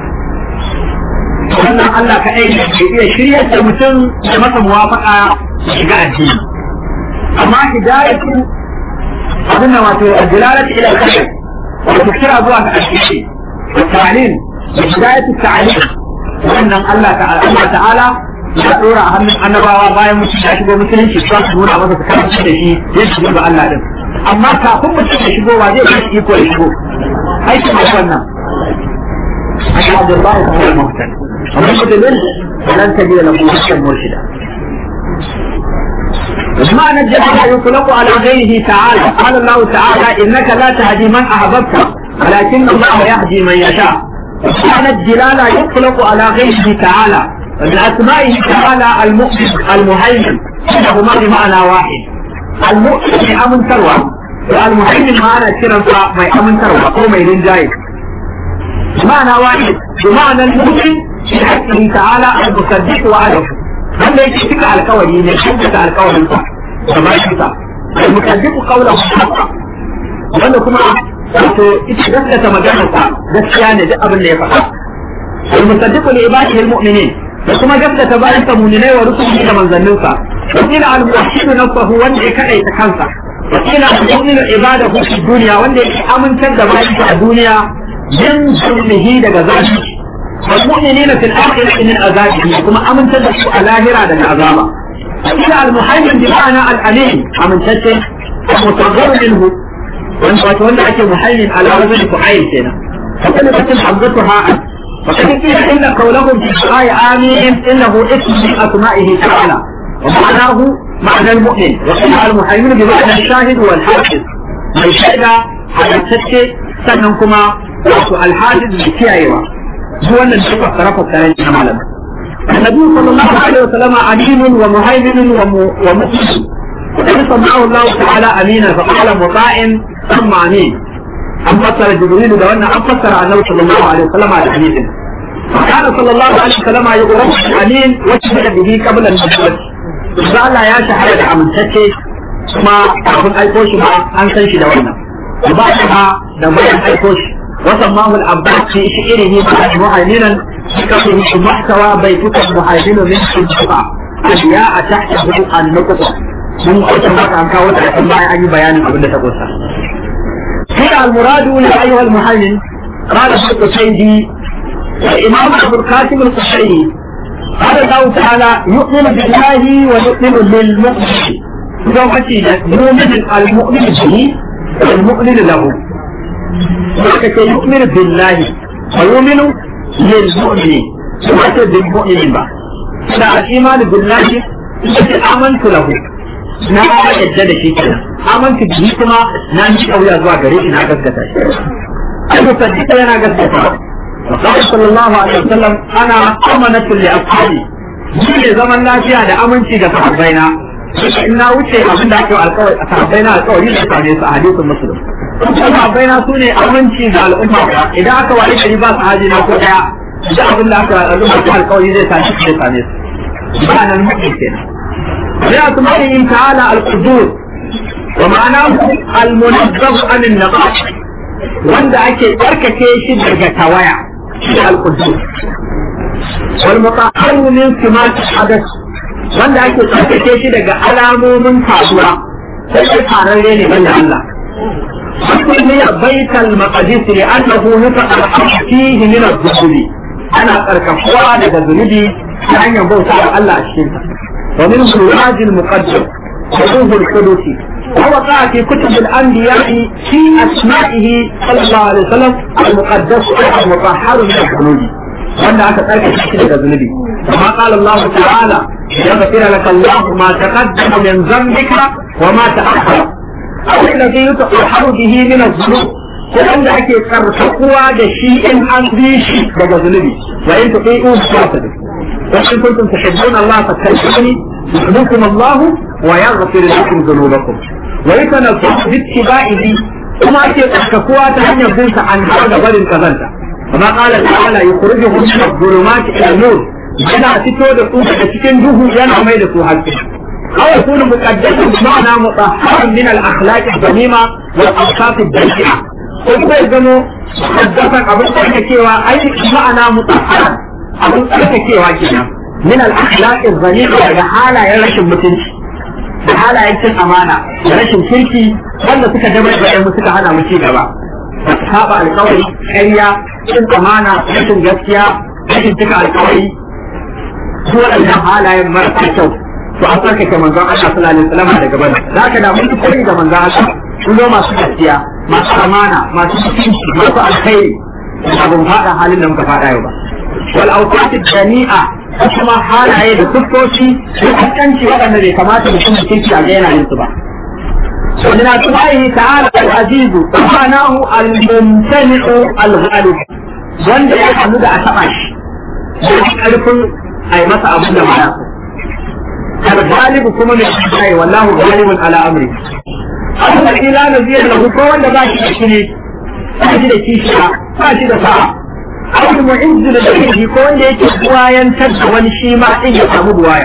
wannan Allah ka aiki ke iya shirya da mutum da masa muwafaka da shiga addini amma hidayatu abin wato dilalatu ila al-khair wato kira zuwa ga addini ta'lim hidayatu ta'lim wannan Allah ta'ala Allah ta'ala ya dora a hannun annabawa bayan mutum ya shigo musulunci su su nuna masa su karanta da shi ya shigo ga Allah din amma kafin mutum ya shigo wa zai yi iko ya shigo aikin da wannan Aka Abdullah ta hanyar mafitan. Amma mutumin lan ta biya na kuma cikin murshida. معنى الجهل يطلق على غيره تعالى قال الله تعالى انك لا تهدي من احببت ولكن الله يهدي من يشاء معنى الدلالة يطلق على غيره تعالى من اسمائه تعالى المؤمن المهيمن هما بمعنى واحد المؤمن امن تروى والمهيمن معنى كرنسا ما امن تروى او ما يرنجاي بمعنى واحد بمعنى المؤمن في حقه تعالى المصدق وعده wanda yake cika alkawari ne shaddata alkawarin sa da bashi sa al-mukaddiqu qawlahu haqqa wanda kuma wato ita gaskata maganar sa gaskiya ne duk abin da ya faɗa al-musaddiqu li ibadihi al-mu'minin da kuma gaskata bayan sa mu'minai wa rusulihi da manzannin sa wakila al-muwahhidu nafsahu wanda ya kadaita kansa wakila al-mu'minu ibadahu fi dunya wanda ya amintar da bayan a duniya min zulmihi daga zalunci والمؤمنين في الآخرة من عذابه كما أمن تدخل على هرا من عذابه إلى المحيم بمعنى الأليم أمن تدخل المصغر منه وأنت وتولى أكي محيم على وزن فعيل كنا فكلمة حفظتها فقد قيل إن قولهم في الدعاء آمين إنه اسم من أسمائه تعالى ومعناه معنى المؤمن وقيل المحيمين بمعنى الشاهد والحافظ من شهد على التدخل سننكما الحافظ بكيائها هو أن نشوف الطرف الثاني من العالم النبي صلى الله عليه وسلم أمين ومهيمن ومؤمن وقد سمعه الله تعالى أمينا فقال مطاع ثم أمين أم فسر جبريل لو أن أم فسر النبي صلى الله عليه وسلم على أمين وكان صلى الله عليه وسلم يقرب أمين وشهد به قبل النبوة إذا الله يا شهد أمن تكي kuma kafin aiko shi ba an san shi da wannan ba shi ba da bayan aiko shi وسماه العباس في شعره مهيمنا بكفه محتوى بيتك المهيمن من الشفاء أشياء تحته النقطة من قلت لك أن كاوت عشان ما أي بيان قبل تقول هنا المراد يا أيها المهيمن قال ابن القصيدي الإمام أبو القاسم القشيري قال الله تعالى يؤمن بالله ويؤمن للمؤمن إذا يؤمن المؤمن به والمؤمن له وكذا يؤمن بالله ويؤمن للمؤمن وكذا بالمؤمن با لا الإيمان بالله آمنت له na yadda da shi kenan amantu bihi kuma na ji kauya zuwa gare shi na gaskata shi ai musaddiqa yana gaskata wa qala sallallahu alaihi wasallam ana amanatu li ashabi shi ne zaman lafiya da aminci ga sahabbaina in na wuce abin da ake alƙawari a sahabbaina alƙawari da same su a hadisin muslim sahabbai na su ne aminci ga al'umma idan aka wani gari ba su haji na ko daya da abin da aka al'umma ta alƙawari zai sami su zai same su ba nan mutum kenan sai a kuma yin ta'ala al-qudur wa ma'ana al-munazzah an an wanda ake tsarkake shi daga tawaya shi al-qudur wal mutahharu min simat hadath wanda ake tsarkake shi daga alamomin kasuwa sai fararre ne banda Allah سمي بيت المقدس لأنه نطق الحق فيه من الذنوب أنا أركفوا لك ذنوبي لأن ينبوت على الله الشرك ومنه الواد المقدس وروح القدس ووقع في كتب الأنبياء في أسمائه صلى الله عليه وسلم المقدس المطهر من الذنوب وأن أتترك الشرك ذنوبي كما قال الله تعالى يغفر لك الله ما تقدم من ذنبك وما تأخر أو الذي يتطهر به من الذنوب وأن أكي ترتقوا دشيء عن ذيشي بقى ذنبي وإن تطيئوا بشاطبه وإن كنتم تحبون الله فاتبعوني يحبكم الله ويغفر لكم ذنوبكم wa yatanaffu bi ittiba'ihi kuma ake tsarkakuwa ta hanyar bin sa an da barin kazanta kuma qala ta'ala yukhrijuhum min adh-dhulumati ila an-nur yana fito da su daga cikin duhu yana mai da su haske أو يكون مقدسا بمعنى مطهرا من الأخلاق الذميمة والأوصاف الدنيئة ko ya zamo haddafan abin tsarkakewa ai ma'ana mutahharan abin tsarkakewa kenan min al-akhlaq az-zaniqa daga halayen rashin mutunci da halayen cin amana da rashin kirki wanda suka dabar da mu suka hana mu ci gaba saba alƙawari ƙarya cin amana rashin gaskiya rashin cika alƙawari su waɗannan halayen marasa kyau to an tsarkake manzon Allah sallallahu alaihi wasallam daga bana za ka da mun koyi da manzon Allah sun zo masu gaskiya masu amana masu mutunci masu alkhairi da ban fada halin da muka fada yau ba wal awqat jami'a kuma halaye da siffofi da kaskanci waɗanda bai kamata mutum da kirki a ga yana yin su ba ومن أسمائه تعالى العزيز سبحانه الممتنع الغالب wanda ya hannu da a taɓa shi da ƙarfin a yi masa abin da ba الغالب كما من الشيء والله غالب على أمره أما إلى نزير له كون باش يشري باش يشيشا باش يدفع أو المعز لديه كون يتبوا ينتج ونشيما إن يسمو بوايا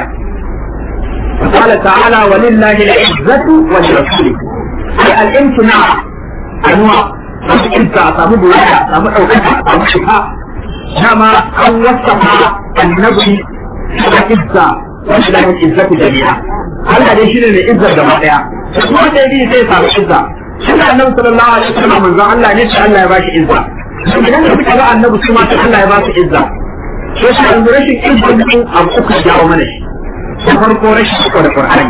قال تعالى ولله العزة ولرسوله أي الامتناع أنواع العزة أسمو بوايا أسمو أوكتا أسمو شفاء كما أن وصف النبي العزة wanda da yin izzatu jami'a Allah dai shine mai izzar gaba daya kuma da yi sai samu izza shi da annabi sallallahu alaihi wasallam manzo Allah ne sai Allah ya bashi izza idan ka fita ga annabi kuma sai Allah ya bashi izza so shi an rashin izza din abu uku jawo mana shi da farko rashin iko da Qur'ani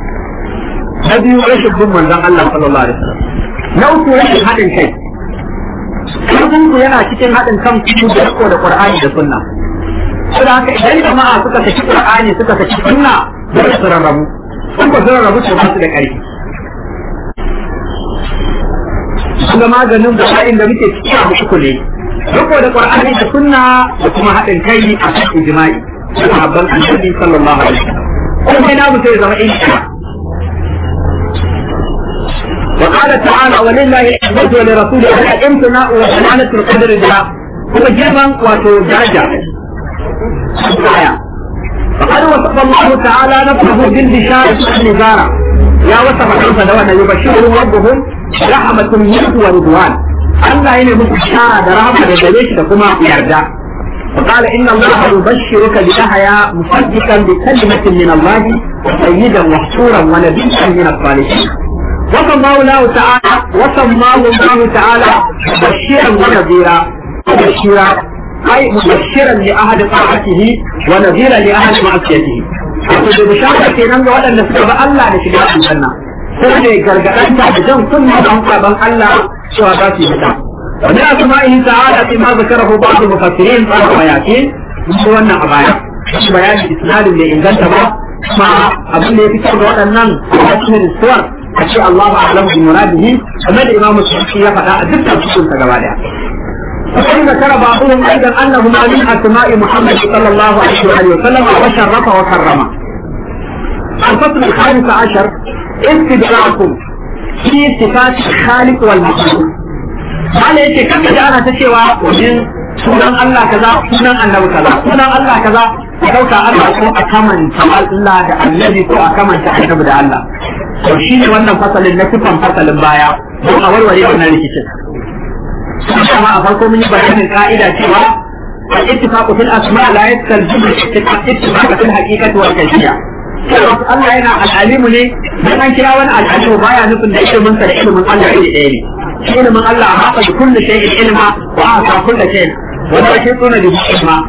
na biyu rashin bin manzon Allah sallallahu alaihi wasallam na uku rashin haɗin kai Karfin ku yana cikin haɗin kan ku da riko da Qur'ani da Sunna. saboda haka idan jama'a suka saki qur'ani suka saki sunna dole su rarrabu sun ba su rarrabu su ba su da ƙarfi kuma maganin bala'in da muke ciki a uku ne riko da qur'ani da sunna da kuma haɗin kai a kan ijma'i da sahabban annabi sallallahu alaihi wasallam kuma ina mu sai zama insha وقال تعالى ولله العزة ولرسوله الامتناء وسلامة القدر لله هو جبا وتجاجا الآية فقد وصف الله تعالى نفسه بالبشارة والنزارة يا وصف كيف دوانا يبشرهم ربهم رحمة منه ورضوان الله هنا بشارة رحمة لدليش لكما يرجع وقال إن الله يبشرك بيحيى مصدقا بكلمة من الله وسيدا وحصورا ونبيا من الصالحين وسماه الله تعالى وسماه الله تعالى مبشرا ونذيرا وبشيرا أي مبشرا لأهل طاعته ونذيرا لأهل معصيته wato da bishara kenan ga waɗanda suka ba Allah da shiga aljanna ko ne gargaɗan ta da jan sunna da hankalan Allah cewa za su yi fita wani asma'ihi ta'ala fi ma zakarahu ba'd mufassirin qala wa yakin mun wannan a baya shi bayani isnadin da inganta ba kuma abin da ya fitar da waɗannan a cikin suwar a ce Allahu a'lamu bi muradihi kamar da Imam Suyuti ya faɗa a dukkan cikin ta gaba daya وقد ذكر بعضهم ايضا انه من اسماء محمد صلى الله عليه واله وسلم وشرف وكرم. الفصل الخامس عشر استدراك في صفات الخالق والمخلوق. قال يجي كم انا تشوى ومن sunan Allah kaza sunan annabi kaza sunan Allah kaza ka dauka Allah ko a kamanta Allah da annabi ko a kamanta annabi da Allah to shine wannan fasalin na sifan fasalin baya don a warware wannan rikicin كما أفرقوا من بيان القاعدة سوى الاتفاق في الأسماء لا يستلزم الاتفاق في الحقيقة والكيفية. Allah yana al'alimu ne dan an kira wani al'alimu baya nufin da ilimin sa da ilimin Allah iri ɗaya ne. Shi ilimin Allah a haka da kullu shay'in ilma wa aka kullu shay'in wa la shay'una bi ilma.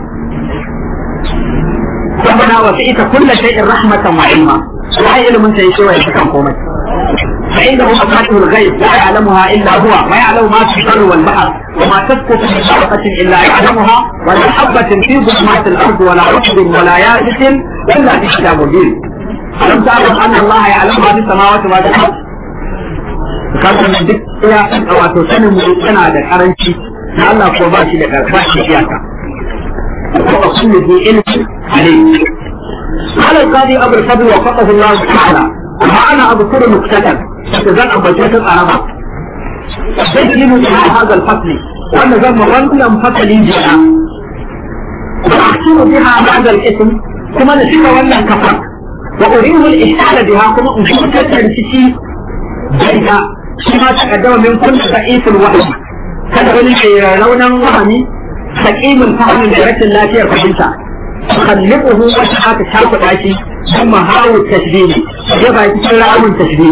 Rabbana wa fi'ita kullu shay'in rahmatan wa ilma. Sai ilimin sa yake wa ya kan komai. فإنه مفاتيح الغيب لا يعلمها إلا هو ما يعلم ما في البر والبحر وما تسقط من شرقة إلا يعلمها ولا حبة في ظلمات الأرض ولا رطب ولا يابس إلا في كتاب مبين ألم تعلم أن الله يعلمها في السماوات والأرض كان من duk ya wato sanin mu yana da karanci na Allah ko ba shi da ba shi iyaka wa kullu bi ilmi alayhi قال القاضي أبو الفضل وفقه الله تعالى وأنا أذكر مكتبا da zan ambace ta tsaraba zai yi mutu a hazal fasli wanda zan ma wannan fasali jiya wa ahsinu biha hadal ism kuma da cika wannan kafa wa uridu al-ihsana biha kuma in fitar da rikici da ita shi ma ta kaddama min kulli da'iful wahyi kada wani ke raunan wahami saqimin fahmin da rashin lafiyar fahimta تخلقه وشحات الشرق العشي ثم هاو التشبيه يبقى يتكلم عن التشبيه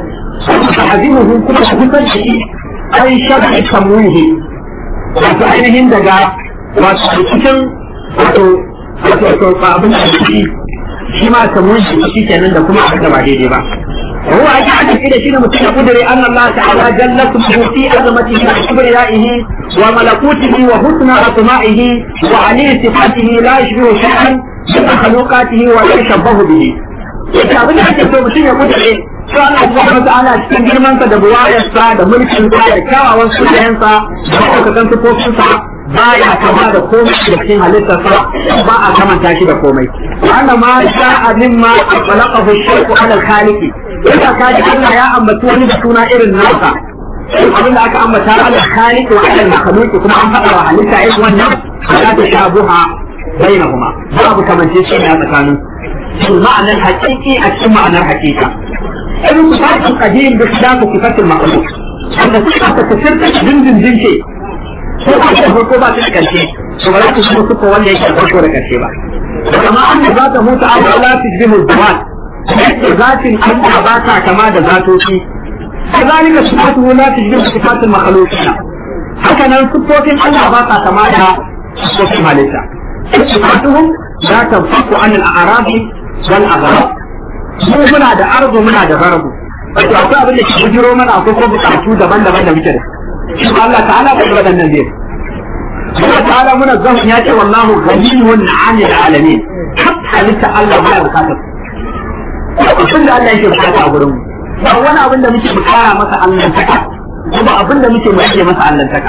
تحذيره كل حديثا شيء أي شبه تمويه wato ainihin daga wato cikin wato wato wato abin da shi shi ma samun shi shi kenan da kuma abin da ba daidai ba هو أجعل إلى شيء متقدر أن الله تعالى جل اسمه في عظمته وكبريائه وملكوته وحسن أسمائه وعلي صفاته لا يشبه شيئا من مخلوقاته ولا يشبه به. Ita abin da ake so mutum ya kudure to Allah subhanahu wa ta'ala cikin girman sa da buwayarsa da mulkin sa da kyawawan sunayensa da ɗaukakan sifofinsa baya kama da komai da cikin halittarsa ba a kamanta shi da komai. Wannan ma sha'a mimma khalaqahu shay'u ala al-khaliqi Yasa ka ji Allah ya ambaci wani da suna irin nasa. Abin da aka ambata Allah khaliq wa Allah makhluq kuma an faɗa wa halitta irin wannan la ta shabuha bainahuma. Babu kamance shi ne a tsakanin. Shin ma'anar haƙiƙi a cikin ma'anar haƙiƙa. Irin sifatin qadim da sifatin sifatin makhluq. Wanda suka ta tafirta dindindin ce. Ko ba ta farko ba ta da ƙarshe. To ba za ta shiga suka wanda yake da farko da ƙarshe ba. Kama an da za ta mutu a la tujbihu zawat. yadda zatin Allah ba ta kama da zatoci kazalika sifatuhu la tajbihu sifatul makhluqina haka nan sifofin Allah ba ta kama da sifofin halitta sifatuhum la tanfaku an al-a'rab wal aghrab mu muna da arzu muna da garbu wato akwai abin da ke bujiro mana akwai ko bukatu daban-daban da muke da shi Allah ta'ala ba da nan zai Allah ta'ala muna zan ya ce wallahu ghaniyun 'anil alamin halitta Allah ba ya bukatar abin da Allah yake bukata a gurin ba wani abin da muke bukara masa Allah taka ko ba abin da muke muke masa Allah taka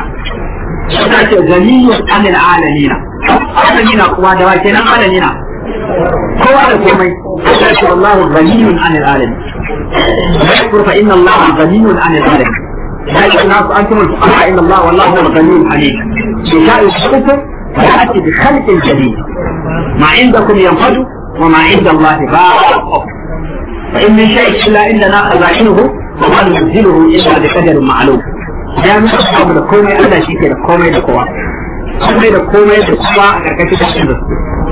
ta ce ganiyun anil alamina alamina kuma da wa kenan alamina kowa da komai ta ce wallahu ganiyun anil alamin yashkur fa inna Allah ganiyun anil alamin ya yi nasu an kuma fuqara inna Allah wallahu huwa ganiyun alim bi sha'i shukur فيأتي بخلق جديد ما عندكم ينفد وما عند الله باق فإن من شيء إلا إننا خزائنه وما ننزله إلا بقدر معلوم ya muka samu da komai Allah shi ke da komai da kowa komai da komai da kowa a karkashin cikin da su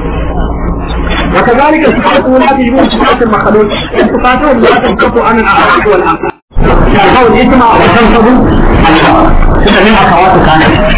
وكذلك صفاته لا تجبر صفات المخلوق صفاته لا تنقص عن الاعراض والافعال القول اسمع وتنصب سنة من اخوات كانت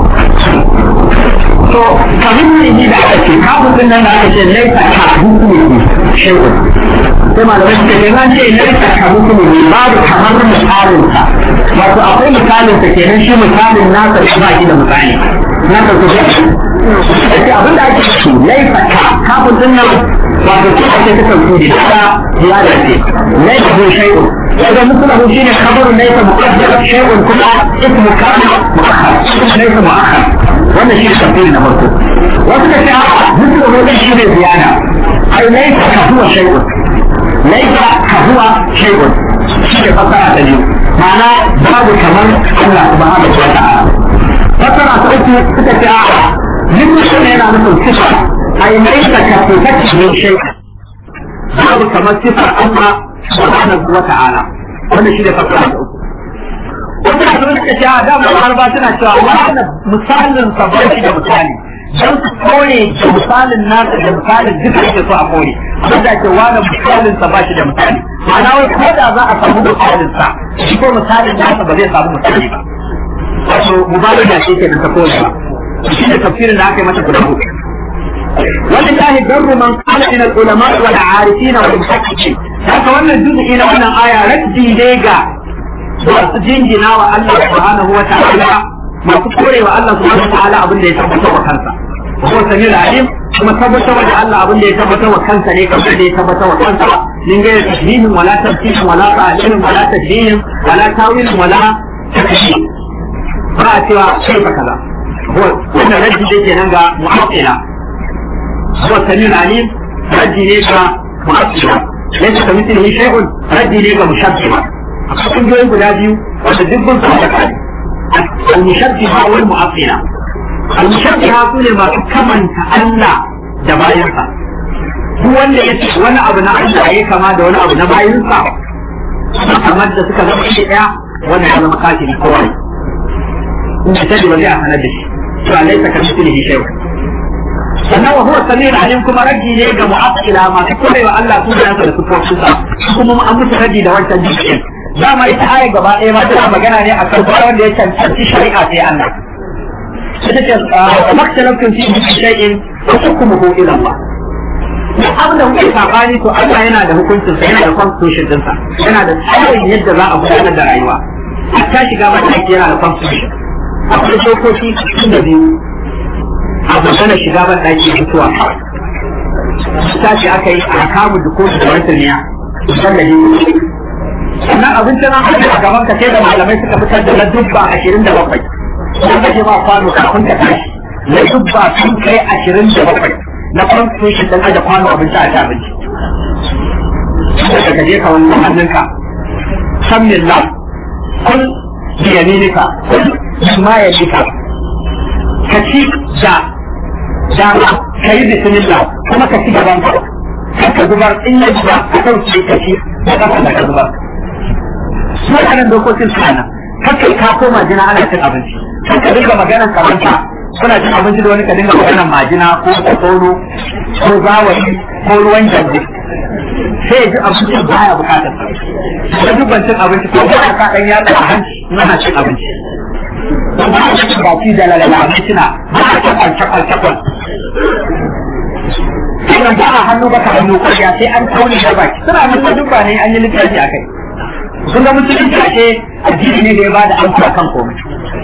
to fahimtar ji da aka ce kafin din nan da aka ce laisa ka hukumi shehu sai malamai suka ce zan ce laisa ka hukumi babu kamar misalin sa wato akwai misalin sa kenan shi misalin nasa shi ba shi da misali nasa ku ce ce abin da ake ce laisa ka kafin din nan wato ce ake ta tauhidi da ziyara ce laisa hu shehu إذا مثله شيء خبر ليس مقدر شيء كل اسم كان مؤخر ليس مؤخر ولا شيء تفصيل نمرته وذلك مثله ليس شيء زيادة أي ليس كهو شيء ليس كهو شيء شيء فصلة اليوم معناه باب كمان الله سبحانه وتعالى فصلة تأتي ستة مثل شيء هنا مثل صفة أي ليس كفتك من شيء باب كمان صفة الله subhanahu wa ta'ala wannan shi ne fasara da uku wata da suka ce a dama harba suna cewa wannan misalin sa ba shi da misali don su kore da misalin nasa da misalin duka yake so a kore amma da ke wani misalin sa ba shi da misali ma'ana wai ko da za a samu misalin sa shi ko misalin nasa ba zai samu misali ba wato mubalaga ce ke da ta kore ba shi ne tafsirin da aka yi mata guda uku ولله در من قال من العلماء والعارفين والمحققين haka wannan juz'i na wannan aya raddi ne ga masu jingina wa Allah subhanahu wa ta'ala masu korewa Allah subhanahu wa ta'ala abin da ya tabbatar wa kansa ko sami alim kuma tabbatar da Allah abin da ya tabbatar wa kansa ne kamar da ya tabbatar wa kansa min ga tasbihin wala tafsirin wala ta'lilin wala tadbihin wala tawilin wala takfir ba a cewa sai ka kaza wannan raddi ne kenan ga mu'attila هو السميع العليم ردي ليك مؤثرا ليس كمثله شيء ردي ليك مشبها akwai kungiyoyi guda biyu wanda dukkan su da kai al-mushabbiha wal mu'attila al-mushabbiha sune masu kamanta Allah da bayansa duk wanda ya ce wani abu na Allah ya kama da wani abu na bayansa kamar da suka zama shi daya wannan ya zama kafiri kowa ne in ta ba zai a sanar da shi to Allah ya kamar shi shay'a sannan wa huwa samir alim kuma raddi ne ga mu'attila masu korewa Allah sunayensa da sifofinsa kuma an musu raddi da wancan jikin dama ita aya gaba ɗaya ma tana magana ne akan wanda ya cancanci shari'a sai Allah ita ce maktalafin fi shay'in wa hukmuhu ila Allah duk abin da kuke sabani to Allah yana da hukuncinsa yana da constitution dinsa yana da tsarin yadda za a gudanar da rayuwa a ta shiga mataki yana da constitution akwai dokoki cikin da biyu a magana shiga ban ɗaki mutuwa ta ce aka yi a kamun da kotu da wata niya kusan da yi sannan abincin an haɗe a gaban ka sai da malamai suka fitar da na dubba ashirin da bakwai sun kashe ma kwano kafin ka tashi na dubba sun kai ashirin da bakwai na constitution ɗin aje kwano abinci a ci abinci daga ka je ka wani hannunka san millah kun biyaminika kun ma yalika ka ci da dama ka yi bismillah kuma ka ci gaban ka ka zubar in ya zuba ka ɗauke ka ci da kafa da ka zubar su waɗannan dokokin suna nan kakkai ka koma jina ana cin abinci kan ka dinga maganar karanta kuna cin abinci da wani ka dinga maganar majina ko tsoro ko zawayi ko ruwan janje sai ya ji abincin baya bukatar sa dubban cin abinci ko ba ka ɗan yatsa a hanci yana cin abinci baki da lalala abinci na ba a cakwal cakwal cakwal Idan ba a hannu baka hannu kwarya sai an kauni da baki suna nan dubba ne an yi littafi a kai kun ga musulunci ake addini ne da ya bada amsa kan komai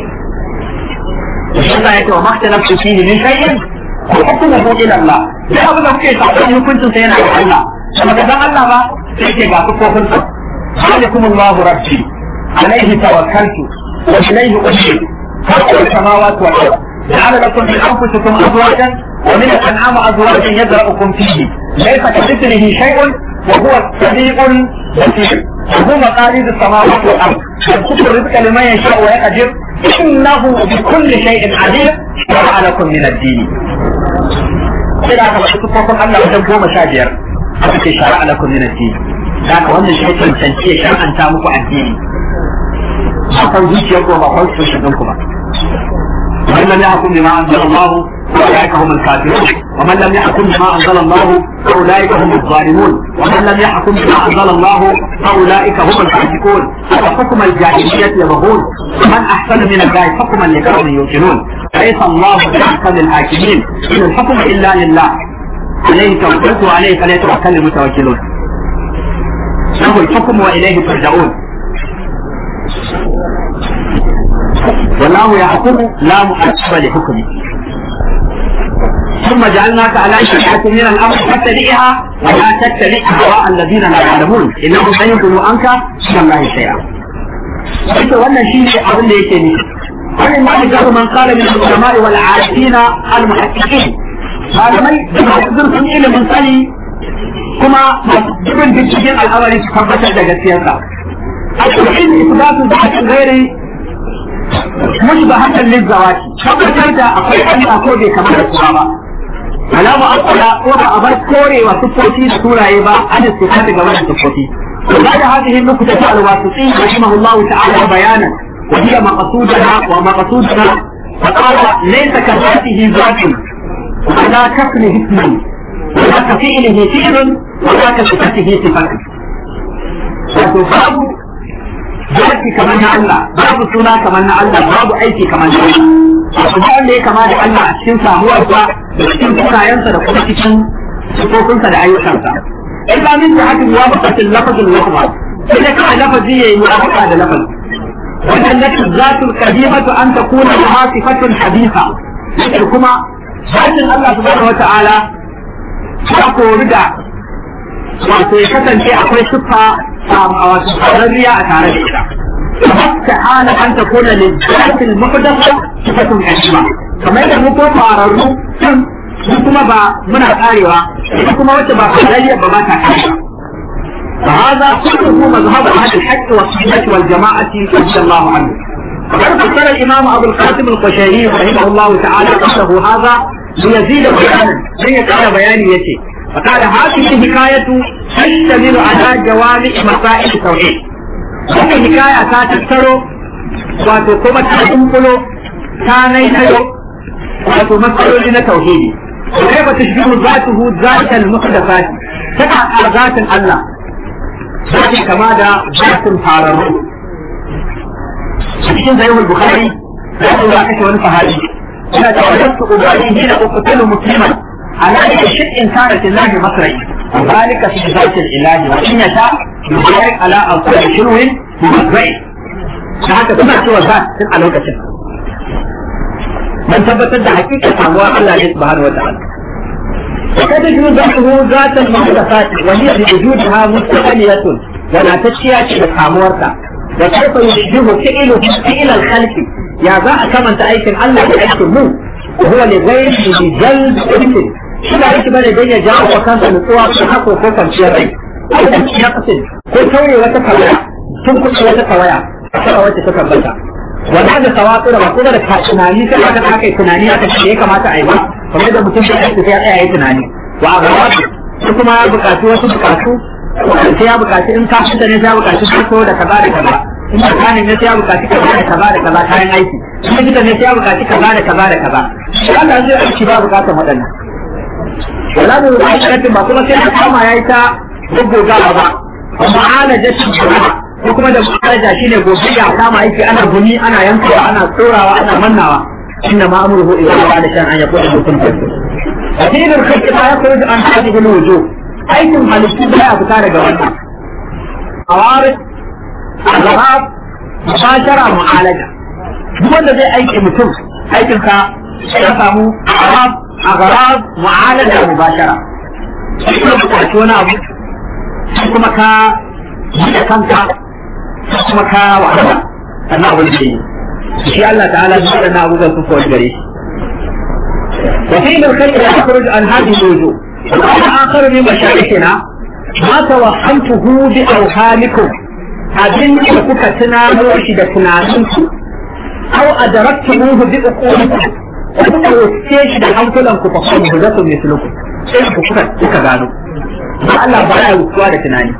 shi Allah ya ce wa makhtalaftu fihi min shay'in ko hukmuhu ila Allah da abin da kuke sabon hukuncin sa yana da Allah kuma ga Allah ba sai ke ga kofin sa alaikum Allah rabbi alaihi tawakkaltu wa ilayhi ushir خلق السماوات والارض جعل لكم من انفسكم ازواجا ومن الانعام ازواجا يزرعكم فيه ليس كمثله شيء وهو السميع البصير وهو مقاليد السماوات والارض يبسط الرزق لمن يشاء ويقدر انه بكل شيء عليم شرع لكم من الدين sai da aka faɗi sufofin Allah wajen goma sha biyar aka ce shara'a lakum min ad-din da aka wannan shi cancanci ya shar'anta muku addini ba kan zuciyar ko ba kan su shi ku ba ومن لم يحكم بما انزل الله فاولئك هم الكافرون ومن لم يحكم بما انزل الله فاولئك هم الظالمون ومن لم يحكم بما انزل الله فاولئك هم الفاسقون وحكم الجاهليه يبغون ومن احسن من الله حكما لقوم يوقنون ليس الله باحكم الحاكمين ان الحكم الا لله عليه توكلت وعليه فليتوكل المتوكلون له الحكم واليه ترجعون والله يحكم لا مؤثر لحكمه ثم جعلناك على شريعة من الأمر فاتبعها ولا تتبع هواء الذين لا يعلمون إنهم لن يضلوا عنك من الله شيئا. قلت وانا شيء أقول لي شيء ومن ذلك من قال من العلماء والعارفين المحققين هذا ما يقدر في علم سني كما ابن بالشجن الأول تثبت جسيرته التوحيد إثبات ذات غير مشبهة للزواج tabbatar da akwai Allah ko bai kamar da kowa ba alama akala ko ba a bar korewa siffofi da turaye ba an su ta daga wannan siffofi بعد هذه النكتة الواسطي رحمه الله تعالى بيانا وهي مقصودنا ومقصودنا فقال ليس كذاته ذات ولا كفله اسم ولا كفعله فعل ولا كصفته صفة وتفهم zaki kamar na Allah babu suna kamar na Allah babu aiki kamar na Allah abu da wanda ya kama da Allah a cikin samuwarsa da cikin sunayensa da kuma cikin sifofinsa da ayyukansa illa min da hakan ya buƙaci lafazin lafaz sai da kawai lafazi yayi mu'amala da lafazi wannan nafsu zatul qadimatu an takuna laha sifatun haditha sai kuma zatin Allah subhanahu wata'ala ta kori da wato ya kasance akwai siffa wato ƙararriya a tare da ita. استحال أن تكون للذات المحدثة صفة قديمة kamar da muko fararru su kuma ba muna karewa ita kuma wacce ba farariya ba ba ta karewa فهذا كله مذهب اهل الحق والسنه والجماعه رضي الله عنه وقد فسر الامام ابو القاسم القشيري رحمه الله تعالى قصه هذا ليزيد بيانا زي كان بياني يتي فقال هذه الحكايه تشتمل على جوامع مسائل التوحيد wannan hikaya ta tattaro wato kuma ta dunkulo ta naitayo wato matsaloli na tauhidi kai ba ta shigo zatuhu zatal muhdathat ta zatin Allah zai kama da zatin fararru cikin sahihul bukhari da ya kashe wani sahabi yana da wajen su ubari hina uqtilu musliman على أي شيء كانت الله مصري وذلك في ذات الإله وإن يشاء يبارك على أوصال شنو مصري فهذا كما سوى ذات في الوقت من ثبت حقيقة الله الله سبحانه وتعالى وقد يجوز ذاته ذات المحدثات وهي بوجودها مستقلية ولا تشيا بسامورتا وكيف يشبه فعله فعل الخلق يا ذا كما تأيكن الله يأيكن مو وهو لغير بجلد إنسان shi ba yake bane don ya jawo wa kansa nutsuwa ko hako ko kwanciyar rai ya kasin ko tauye wata kawaya tun kusa wata kawaya a wacce ta tabbata wanda da tawatsu da ba kuma da tunani sai aka aka yi tunani aka ce ya kamata a yi ba kamar da mutum da yake sai ya tsaya yi tunani wa a gaba su kuma ya buƙaci wasu buƙatu sai ya buƙaci in kafinta ne sai ya buƙaci farko da kaza da kaza in mekanik ne sai ya buƙaci kaza da kaza da kaza kayan aiki in likita ne sai ya buƙaci kaza da kaza da kaza shi Allah zai aiki ba buƙatar waɗannan wala da rubutu ba kuma sai a kama ya yi ta gaggogawa ba amma ana jashin jama'a ko kuma da mu'alaja shine gobe ya kama aiki ana gumi ana yankawa ana tsorawa ana mannawa inna ma amruhu idza qala shan an yakuna mutum addinin kai ta ya koyi an hadi bil wujuh aikin halittu da ya fita daga wannan awaris azhab mubashara mu'alaja duk wanda zai aiki mutum aikinsa ya samu azhab أغراض معالجة مباشرة kuma wani abu kuma ka buɗe kanka kuma ka wahala sannan abu da yi shi Allah ta'ala da waɗannan abubuwan sun kawai gare shi وفي الخير يخرج عن هذه الوجوه وقال آخر من مشايخنا ما توهمته بأوهامكم abin da kuka tunano shi da tunaninku أو أدركتموه بأقولكم kuka wuce shi da hankulan ku fa kuma da su misluku sai ku kuka kuka gano ba Allah ba ya wucewa da tunani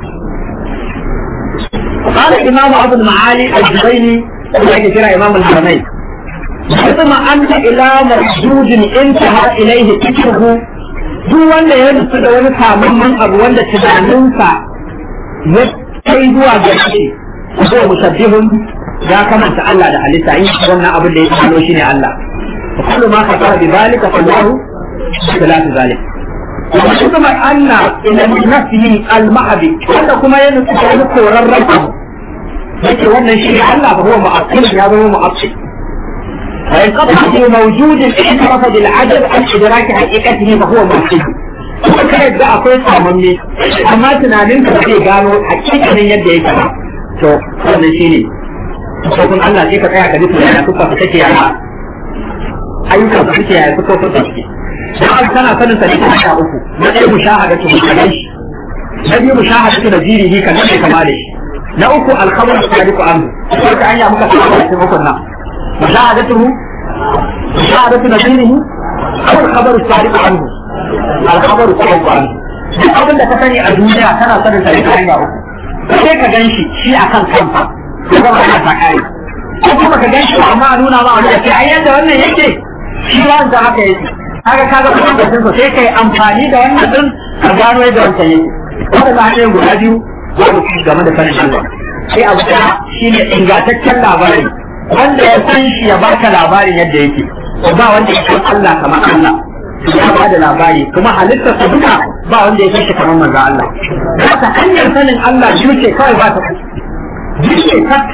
قال إمام أبو المعالي الجبيني وهي كرا إمام الحرمين ثم أنت إلى مرجوج انتهى إليه فكره duk wanda ya nufi da wani samamman abu wanda tunaninsa ya kai zuwa ga shi ko musabbihun ya kamanta Allah da halitta in wannan abin da ya tsano shi ne Allah وكل ما خطر بذلك فالله خلاف ذلك وحكم أن إلى نفسه المعبي wanda kuma ya nufi da wani koran rabu yake wannan shi Allah ba huwa mu'akkil ya zama mu'akkil فإن قطع في موجود اعترف بالعجب عن إدراك حقيقته فهو مؤكد kuma kai da akwai samanne amma tunanin ka zai gano hakikanin yadda yake ba to wannan shine ko kun Allah sai ka tsaya ka duka yana kuka ka take yana ayyukan da suke yaya suka furta suke dan kana sanin sa ne ta sha uku na ɗaya mushahadatu kadan shi na biyu mushahadatu da jirihi kan ne kama da shi na uku alkhabar sadiqu anhu sai ka anya muka tsaya cikin hukun nan mushahadatu mushahadatu da jirihi aw alkhabar sadiqu anhu alkhabar sadiqu anhu duk abin da ka sani a duniya kana sanin sa ne ta hanya uku sai ka gan shi shi akan kansa ko ba ka ta kai ko kuma ka gan shi amma a nuna ma wani da ke ai yadda wannan yake shi wanda haka yake haka kaga kuma da sun sai kai amfani da wannan din ka gano yadda wancan yake wanda ba hanyar guda biyu za ku ci game da sanin Allah sai abu da shi ne ingantaccen labari wanda ya san shi ya baka labarin yadda yake ba wanda ya san Allah kamar Allah ya ba da labari kuma halittar sa duka ba wanda ya san shi kamar manzo Allah haka hanyar sanin Allah shi ce kawai ba ta shi ce kat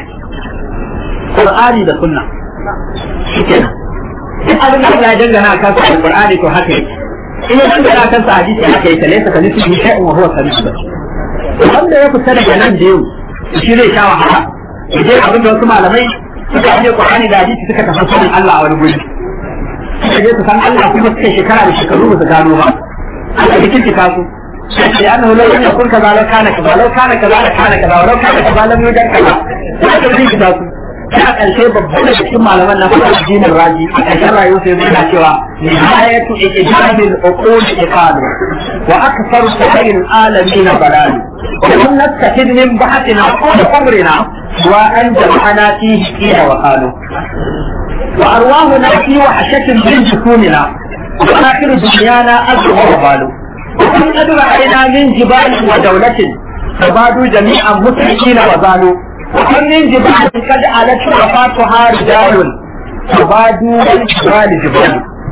Qur'ani da Sunna shi kenan duk abin da Allah ya dangana a kansa alqur'ani to haka yake in ya dangana a kansa hadisi haka yake laysa ka nufi shay'un wa huwa sami'un wanda ya fita daga nan da yau shi zai sha wahala idan abin da wasu malamai suka je qur'ani da hadisi suka tafi sanin Allah a wani guri suka je su san Allah kuma suka shekara da shekaru ba su gano ba aka rikici su لأنه لو لم يكن كذا لو كان كذا لو كان كذا لكان كذا ولو كان كذا لم يوجد كذا لا تدري كذا ta ƙarshe babban da cikin malaman na fara addinin raji a ƙarshen rayuwar sai yana cewa nihayatu ijadil uqul iqalu wa akthar sa'il alamin balal wa lam nastafid min ba'atina wa qamrina wa an jama'ana fihi qila wa qalu wa arwahuna fi wahshatin min jukunina wa akhir dunyana azwa wa balu وكم قد رأينا من جبال ودولة فبادوا جميعا مسلمين وزالوا وكم من جبال قد علت رفاتها رجال فبادوا الجبال جبال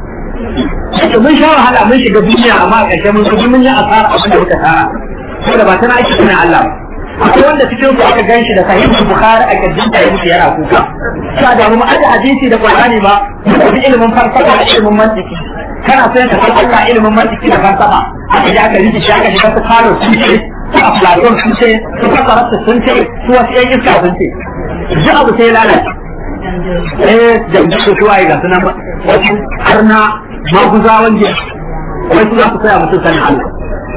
mun sha wahala mun shiga duniya amma a ƙarshe mun kuma mun yi asara abin da muka tara saboda ba tana aiki suna Allah akwai wanda cikin su aka ganshi da sahihul bukhari a kirjin ta yake yana kuka sa da mu aje hadisi da qur'ani ba mu bi ilimin falsafa da ilimin mantiki kana so ka san Allah ilimin mantiki da falsafa aka ji aka rike shi aka shiga su karo sun ce su aflatun sun ce su fasararsu sun ce su wasu yan iska sun ce duk abu sai lalace eh jam'in su suwaye ga sunan wasu harna maguzawan jiya wasu za su tsaya mutum sanin Allah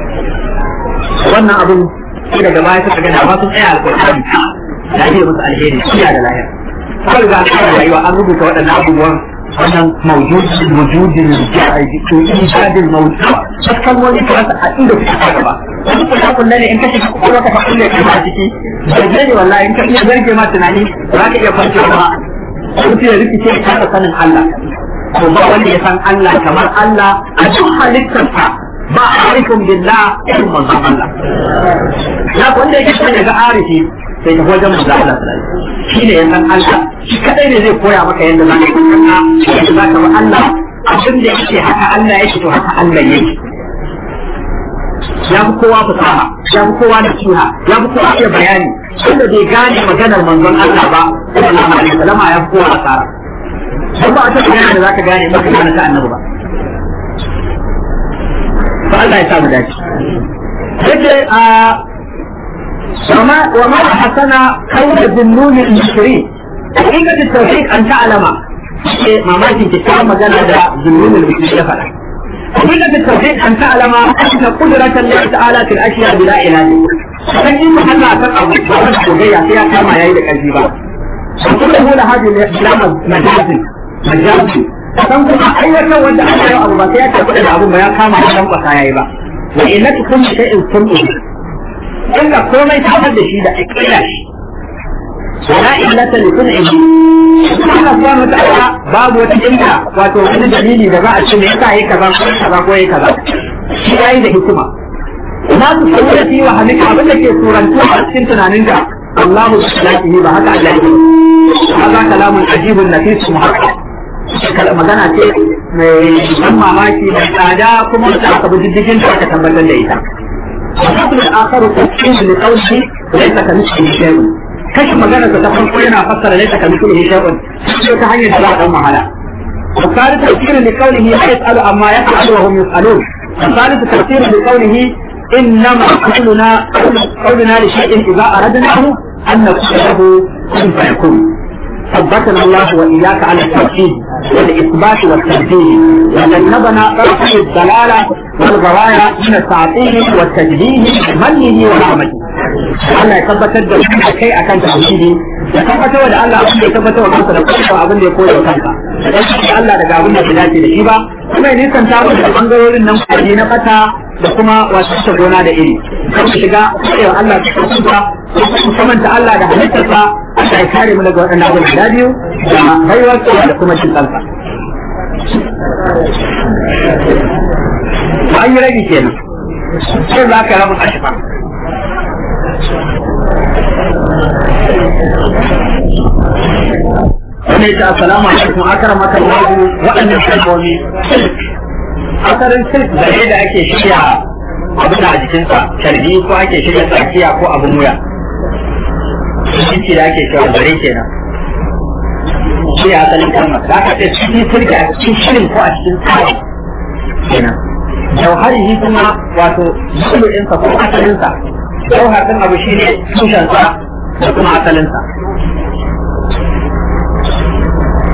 wannan abin sai daga baya suka ga dama sun tsaya alƙur'ani da ake musu alheri kiya da lahira kawai ga alƙawarin rayuwa an rubuta waɗannan abubuwan wannan mawjudin wujudin ijadin mawjud wasu kalmomi ta rasa a inda suka ta gaba wasu kuma kulle ne in ka shiga kuma ka kulle ka ba ciki da ne wallahi in ka iya zarge ma tunani za ka iya kwancewa ba mutum ya rikice ka ta sanin Allah ko ba wanda ya san Allah kamar Allah a duk halittarsa ba arifin billah irin manzon Allah ya wanda yake son ya ga arifi sai ta wajen manzon Allah shi ne ya san Allah shi kadai ne zai koya maka yadda za ka yi kanka yadda za ka bi Allah abin da yake haka Allah yake to haka Allah yake ya fi kowa fasaha ya fi kowa nasiha ya fi kowa iya bayani wanda bai gane maganar manzon Allah ba sallallahu alaihi wasallam ya fi kowa asara dan ba a ta magana da zaka gane maka gane ta annabi ba fa Allah ya sa mu dace yace a وما وما حسن قول الذنون المشرين حقيقة التوحيد أن تعلم ما ما في كتاب مجال هذا ذنون المشرين فلا حقيقة التوحيد أن تعلم أن قدرة الله تعالى في الأشياء بلا إله فإن محل تقع وقد حقيقة فيها كما يعيدك الجبال وكله لهذه الإسلام مجاز مجاز san kuma aiwatar wanda aka yi abu ba sai ya tafi da abun ba ya kama ya dan kwasa yayi ba wa inna kullu shay'in kullu inda komai ta da shi da akira shi wala illata li kun'ihi Allah subhanahu wa ta'ala babu wata illa wato wani dalili da za a ce me yasa yayi kaza ko kaza ko yayi kaza shi yayi da hikima na su saboda fi wa halika abin da ke surantuwa a cikin tunanin ka Allahu subhanahu ba haka Allah ya yi hada kalamun ajibun nafis muhaqqaq magana ce mai ban mamaki mai tsada kuma da aka bi diddigin da aka tabbatar da ita الحكم الآخر تفسير لقوله ليس كمثله شيء كشف مجانا تفهم كلنا فسر ليس كمثله شيء شيء تهيئ الجواب أم على والثالث تفسير لقوله لا يسأل عما يفعل وهم يسألون والثالث تفسير لقوله إنما قولنا قولنا لشيء إذا أردناه أن نقول له كن فيكون ثبتنا الله وإياك على التوحيد والإثبات والتنفيذ وجنبنا طرف الضلالة والغوايا من التعطيل والتجديد منه ورحمته Allah ya tabbatar da shi kai akan tauhidi ya tabbatar da Allah abin da ya tabbatar wa kansa da kuma abin da ya koya wa kansa dan shi Allah daga abin da bai dace da shi ba kuma ya nisanta mu da bangarorin nan kwaji na fata da kuma wasu ta gona da iri kan shiga cewa Allah ta kusa kuma ta Allah da halittarsa Allah ya kare mu daga waɗannan abin da biyu da baiwarsa da kuma cin kansa an yi rage kenan sai za ka rabu ashifa wanda ya ce assalamu alaikum akara maka lagu waɗannan kalmomi asarin silk da da ake shirya abin a jikinsa sharbi ko ake shirya tsakiya ko abin wuya shi da ake cewa zare kenan shi ya asalin kalmar da aka ce cikin silk a cikin shirin ko a cikin tsari kenan jauhari kuma wato zulu'insa ko asalinsa jauhar ɗin abu shi ne tushensa da kuma asalinsa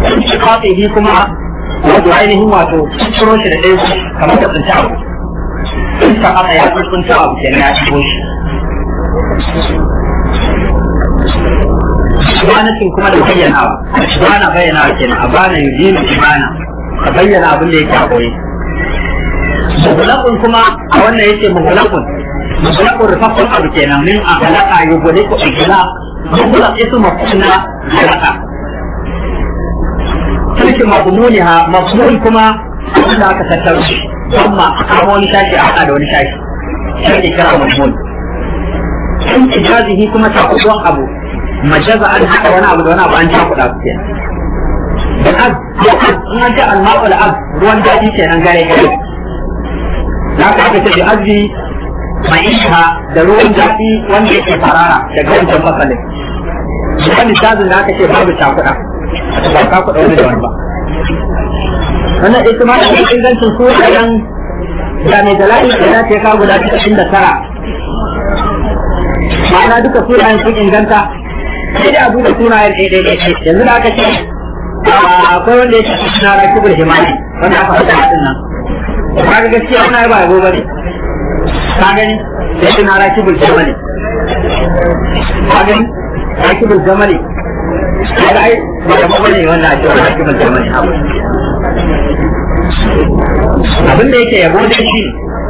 shiqaqihi kuma wato ainihin wato ciro shi da ɗaya kamar da tsinci abu in ta haka ya tsuntsunta abu kenan ya shigo shi Ibanatin kuma da bayyanawa, ibana bayyanawa kenan, a bana yujinu ibana, ka bayyana abin da yake a koyi. Mugulakun kuma a wannan yake mugulakun, mugulakun rufaffen abu kenan min a halaka yi gwade ko igila, mugulak isu mafuna halaka. Sarkin mabumuni ha, mabumuni kuma abin da aka tattaro shi, amma a kama wani shashi a haɗa da wani shashi, shi kira mabumuni. in ijazihi kuma ta kuɗuwan abu majaza an haɗa wani abu da wani abu an ta kuɗa su kenan da az in an ce alma'ul az ruwan daɗi kenan gare gare za ka aka ce da azbi ma'isha da ruwan daɗi wanda yake farara daga wancan fasalin wani tazin da aka ce babu cakuɗa ba ka kuɗa wani da wani ba wannan ita ma da ingancin su ɗayan da mai dalali da ya ce ka guda cikin da tara ma'ana duka sunayen sun inganta sai dai a duba sunayen ɗaya ɗaya ɗaya yanzu da aka ce akwai wanda ya ce suna rakibul himani wanda aka faɗa hadin nan ka ga gaskiya ana ba yabo bane ka gani sai suna rakibul jamali ka gani rakibul jamali ka ga ai ba da bane wanda ake rakibul jamali abin da yake yabo dai shi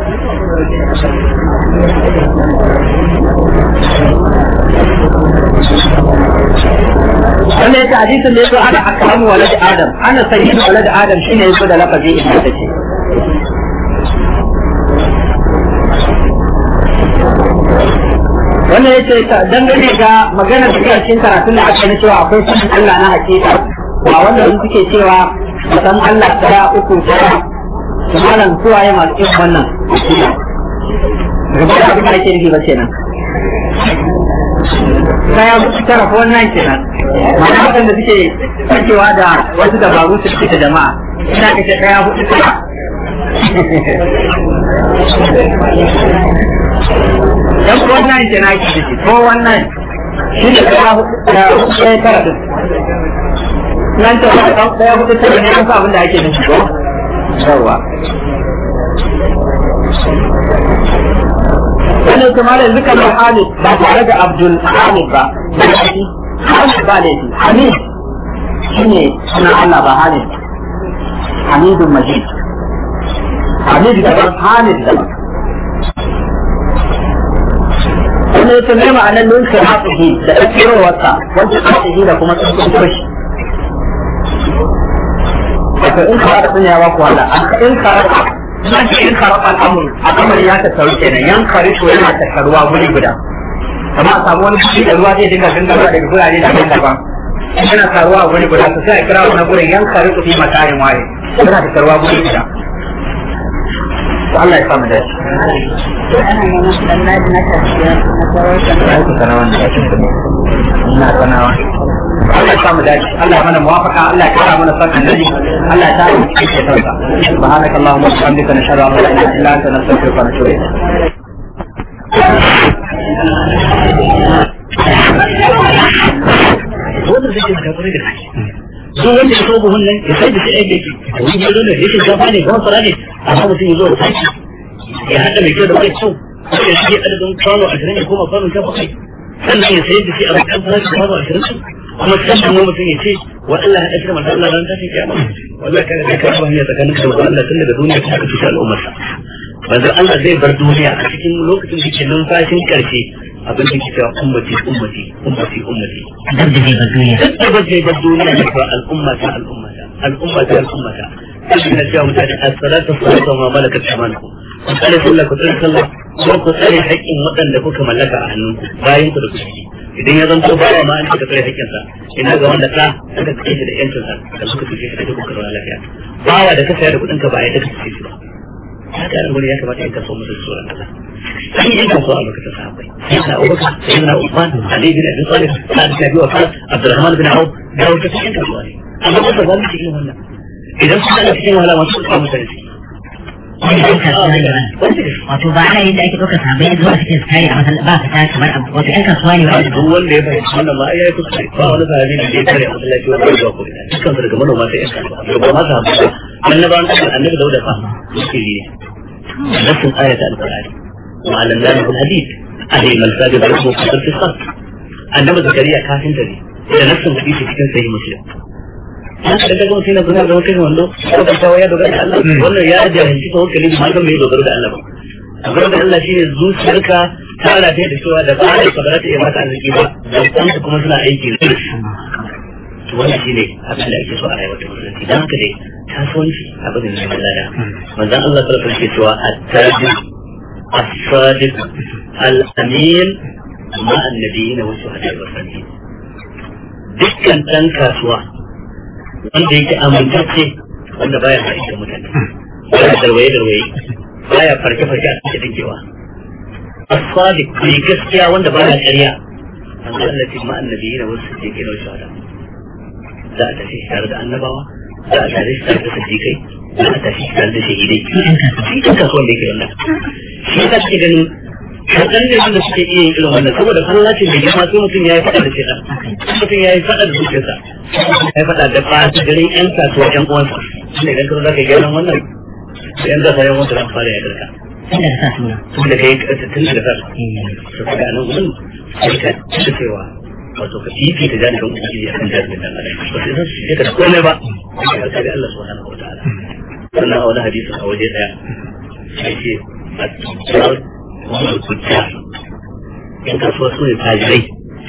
wannan yake hadisin da yazo ana akramu walad adam ana sayyidu walad adam shine yazo da lafazi inda take wannan yace dangane ga maganar da ke cikin karatun da aka yi cewa akwai sanin Allah na hakika ba wanda suke cewa san Allah tara uku tara su malam suwaye masu irin wannan gaba da abin da ake nufi ba kenan kaya mutu tara ko wannan kenan ma'ana waɗanda suke sakewa da wasu dabaru su suke da jama'a ina kace kaya hudu tara yan ko wannan kenan ake nufi ko wannan shi ne kaya hudu ɗaya tara din nan ta ɗaya hudu tara ne an sa abin da ake nufi ko yawa wannan kuma da zuka mai hamid ba tare da abdul hamid ba hamid ba da yake hamid shi ne suna allah ba hamid hamidun majid hamid daban hamid daban wanda ya tunai ma'anar nunkin hatsihi da ɗakirowarsa wancan hatsihi da kuma tsuntsun kushi wato in ka rasa ya ba ku wala in ka rasa na ce in ka rasa al'amur al'amur ya tattaru kenan yan kare to yana tattaruwa guri guda amma a samu wani guri da ruwa zai dinga gangarwa daga gurare daban daban yana taruwa a guri guda to sai a kira wani gurin yan kare to fi makarin waye yana tattaruwa guri guda Allah ya samu da shi. Ina sanawa. Allah ya samu dace Allah ya mana muwafaka Allah ya kara mana son annabi Allah ya ta mu cikin sauka subhanakallahumma wa bihamdika nashhadu an la ilaha illa anta nastaghfiruka wa natubu ilayk wanda zai yi gaba da kai su wanda ya so buhun nan ya sai da shi aiki a wani gado ne yake gafa ne gafa fara ne amma mutum ya zo da tashi ya haɗa mai kyau da mai kyau ko ya shige adadin kwano ashirin ya koma kwano ta bakwai sannan ya sayar da shi a bakin farashi kwano ashirin kuma sannan mu mutum ya ce wa Allah ya ɗaukar mata Allah ran tashi kiyama wallahi kaga kai ka ba hanya tsakanin ka da Allah tun daga duniya kuma ka cuta al'ummar sa manzon Allah zai bar duniya a cikin lokacin da ke numfashin karshe abin da ke cewa ummati ummati ummati ummati duk da zai bar duniya duk da zai bar duniya ne cewa al'umma ta al'umma ta al'umma ta al'umma ta sai na cewa mutane as-salatu as-salatu ma malakat aymanukum ku tsare sallah ku tsare sallah ko ku tsare haƙƙin waɗanda kuka mallaka a hannunku bayan ku da kuke idan ya zanto bawa ma an cika tsare haƙƙinsa ina ga wanda ka aka kace shi da yancinsa da suka fice shi da duk kuka lafiya bawa da ka saya da kuɗin ka ba a yadda ka fice shi ba haka nan gurin ya kamata in kaso musu tsoron Allah an yi kaso a lokacin sahabbai sayyidina Abubakar sayyidina Uthman Ali bin Abi Talib Sa'ad bin Abi Waqqas Abdurrahman bin Auf da wata cikin kasuwa ne amma ba za mu cikin wannan idan suka da cikin wahala masu kuma mutane ciki wani ɗan kasuwa ne ba wato ba ana yin da ake ɗaukar sabai zuwa cikin su tare a masal ba ka ta kamar abu wato ɗan kasuwa ne wanda duk wanda ya fahimci wannan ma ya yi kuskure ba wani sahabi da ya tare a masallaci wanda ya zuwa ko ina dukkan su daga manoma sai yan kasuwa daga ba ma sahabi ba annabawan Allah annabi Dawuda fa yake ne nassin ayat al-qur'ani wa alanna bil hadid alayhi al-sajid lahu qadar fi saf annabi zakariya kafinta ne da nassin hadisi cikin sahih muslim haka daga mutum na zuna zama kai wando ko ka tawo ya dogara da Allah wannan ya jahilci tawakkali ba kan mai dogaro da Allah ba dogaro da Allah shine zuciyarka ta rataye da cewa da ba da ba za ta iya maka arziki ba da kanka kuma suna aiki da to wannan shine abin da ake so a rayuwar ta musulunci dan haka dai kasuwanci abin da ne lada manzon Allah sallallahu alaihi wasallam ke cewa at-tajir as-sadiq al-amin ma annabiyina wa shuhada wa salihin dukkan dan kasuwa wanda yake amintacce wanda baya haɗi da mutane baya darwaye darwaye baya farke farke a cikin dinkewa as-sadiq mai gaskiya wanda baya ƙarya an Allah ce ma annabiyina wa sadiqina wa shuhada za a tafi tare da annabawa za a tare tare da sadiqai za a tafi tare da shahidai shi kan kasuwan da yake wannan shi ka ce ganin kaɗan ne wanda suke iya yin irin wannan saboda Allah ce da girma sai mutum ya yi faɗa da shaitan mutum ya yi faɗa da zuciyarsa ya yi faɗa da ɓata garin ƴan kasuwa ƴan uwansa shine idan ka zo za ka gyaran wannan sai ƴan zasa yan wanda zan fara ya garka tun daga sa suna tun da kai tun daga sa su ka ga nan gudun sai ka ci cewa wato ka fifi ta jani kan ubangiji a kan jani da dan adam ba sai san shi ka da komai ba sai ka ga Allah subhanahu wa ta'ala sannan a wani hadisi a waje daya sai ce a cikin wani kuta yan kasuwa su ne tajirai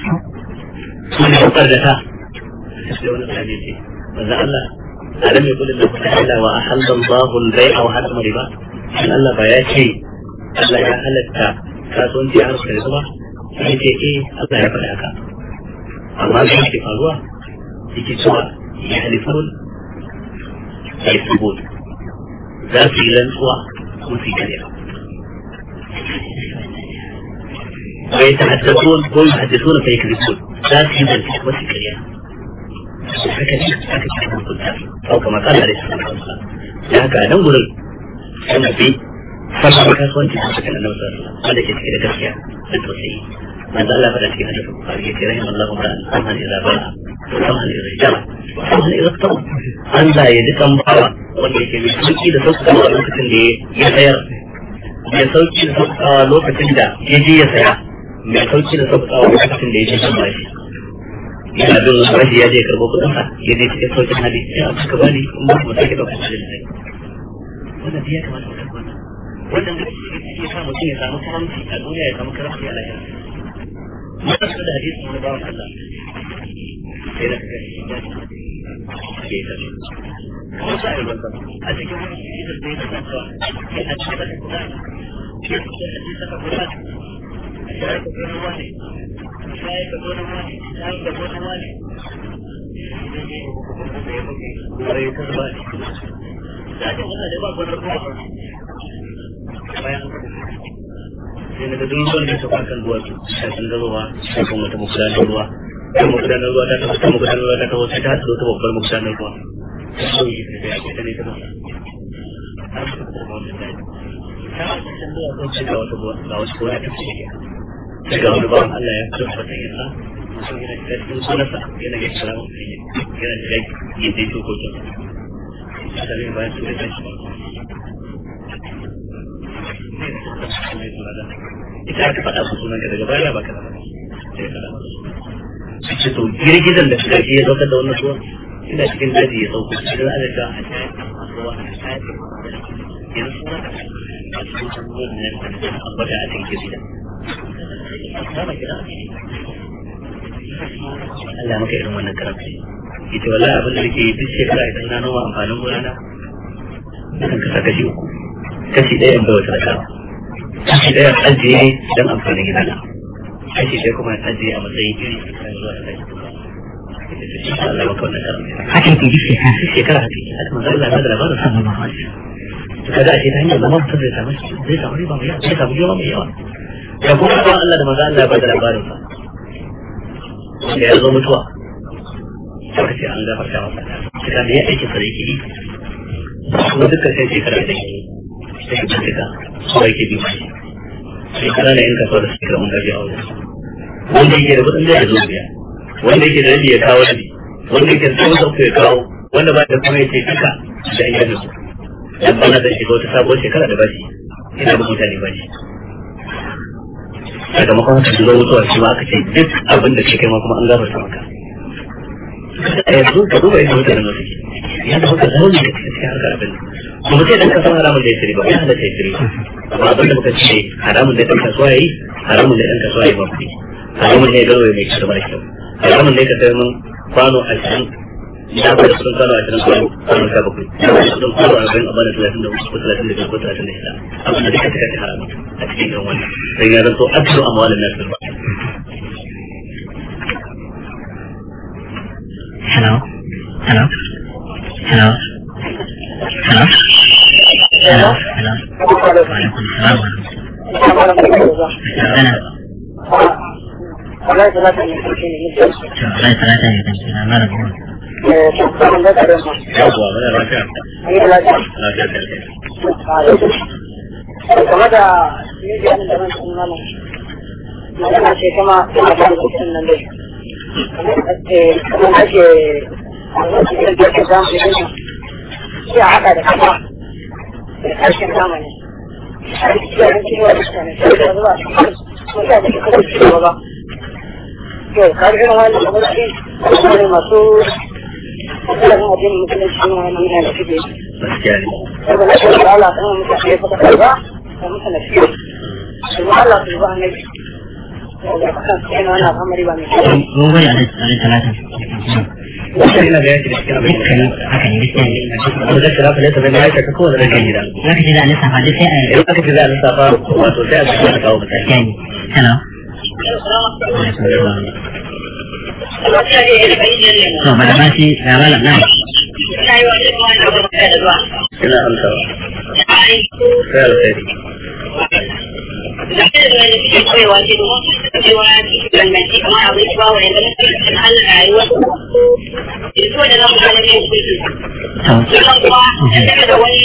su ne hukar da ta sai wani tsari ce manzo Allah alam yakul lahu ta'ala wa ahalla Allahu al-bai'a wa harrama riba shin Allah ba ya ce Allah ya halatta kasuwanci a harkar riba ba sai ce eh Allah ya faɗa haka amma da yake faruwa yake cewa ya halifun ya yi za su yi rantsuwa kuma su yi kariya ويتحدثون ويحدثون فيكذبون لا في ذلك وسكريا أو كما قال عليه الصلاة والسلام لهك أنا نقول أنا في فصل كاسوان في حسك النبي صلى الله عليه وسلم هذا كده كده كسيا التوسعي ما زال الله فلا تكين هذا البخاري رحم الله امرأ سمها إذا باع وسمها إذا اشترى وسمها إذا اقترى أن لا يدك مبارا wanda yake mai sauki da sauƙaƙa a lokacin da ya sayar mai sauki da sauƙaƙa lokacin da ya je ya saya mai sauki da sauƙaƙa lokacin da ya je kan bashi yana bin wani bashi ya je karɓo kuɗin sa ya je cikin sauƙin hali ya suka bani in ba mu sake ɗaukar kuɗin sai wannan ya kamata mu tabbata wannan da ya sa mutum ya samu karamci a duniya ya samu karamci a lahira mun da hadisi wani bawan Allah sai da kaga shi ya ce ke ta kuma sa ya wanda a cikin wani hadisi da ya tsaka ya a cikin da kuma ya ce hadisi da kuma sai ka zo wani sai ka zo wani sai ka zo wani sai ka zo wani da ke wannan da ba gwanar kuma bayan sai daga duk ruwan da ta kwakan ruwa su sai sun gazowa sai kuma wata magudanar ruwa ta magudanar ruwa ta tafi ta magudanar ruwa ta tafi sai ta haɗu ta babbar magudanar ruwa ta so yi da ya ke ta ne ta masa har su ta kuma wata daji ta wasu can zuwa sun ce ga wata ga wasu gona ta ce sai ga wani bawan Allah ya fito da wata yasa mutum yana shiga cikin sunansa yana ga kira wani yana shiga yin dai dokokin sa ta zai bayan su da kan shi ba ita aka faɗa su sunan ka daga baya ba ka da sai ka da su ce to girgizan da suka ya saukar da wannan ruwa ina cikin daji ya sauko cikin alaƙa a shayar da masu ruwa a shayar da yanzu suna da a cikin ruwan nan da ambata a cikin girgizan Allah maka irin wannan karamci ita wallahi abin da nake duk shekara idan na noma amfanin gona na nakan kasa kashi uku kashi ɗaya in bai wata da kashi ɗaya ajiye don amfanin gida na kashi ɗaya kuma ajiye a matsayin iri kan zuwa da kai Allah maka wannan karamci haka yake duk shekara duk shekara haka yake haka manzo Allah ya da labarin sa sallallahu alaihi wasallam to kaga a ce ta hanyar zama mutum zai samu zai samu riba mai yawa zai samu riba mai yawa ya kuma ba Allah da manzo Allah ya bada labarin sa wanda ya zo mutuwa sai ce an gafarta masa kika da ya aiki sa da yake yi kuma dukkan sai shekara da yake sai ka cika ko yake bi mai shekara da yanka sau da shekara mun gaji a wajen wanda yake da kudin zai zo biya wanda yake da rabi ya kawo rabi wanda yake da tsawon sauko ya kawo wanda ba da kuma ya ce duka da an yi su dan bana da shiga wata sabuwar shekara da bashi ina da mutane ba ne sakamakon haka zuwa mutuwa shi ma aka ce duk abin da ke kai ma kuma an gafarta maka a yanzu ka duba yadda mutanen da suke ya da haka zaune da cikin harkar abin kuma sai dan kasuwa haramun da ya shiri ba ya halatta ya shiri amma abin da muka ce haramun da dan kasuwa yayi haramun da dan kasuwa yayi ba kuɗi haramun ne garwaye mai kyau da mara kyau haramun ne ka sayar min kwano ashirin ya ba da sun kwano ashirin kwano kwano sha bakwai ya ba da sun kwano arba'in a bada talatin da uku ko talatin da biyar ko talatin da shida abin da duka suka ci haramun a cikin irin wannan sai ya zanto aksu a mawalin nasu ba Hello? Hello? Hello? Hello? Hello? Hello? Waalaikum salam warahmatullahi Wallahi talata ne kan kira mara goma. yawwa muna lafiya lafiya da game da mijiyan da nan sun mana magana ce kuma ina da rubutun nan dai kamar ake cikin da ke zamu yi nan sai a haɗa da kama da ƙarshen zamani a cikin yaran cikin wani mutane sai da zuwa sun sa da kasa ci gaba ba to kar irin wani abu da ɗin kuma masu ilimin addinin musulunci ne wani mutane da suke yi gaskiya ne saboda shi da Allah kan mutane ya fata karba da mutane shi kuma Allah su ba ne da kan sai na wannan al'amari ba mai kyau Mun gode a rai talata. wannan ina ga yaki da cikin abin da Dukkan haka ne gaskiya ne. wanda zai kira falata da ya ka kowane rage gida Za ka ce za a lissafa duk sai a yi. idan aka ce za a lissafa wato sai a cikin da kawo mutane Gaskiya ne. Hello? Waalaikum salam. To, ba da ba shi ga malam nan. ina amsawa sai alkhairi To,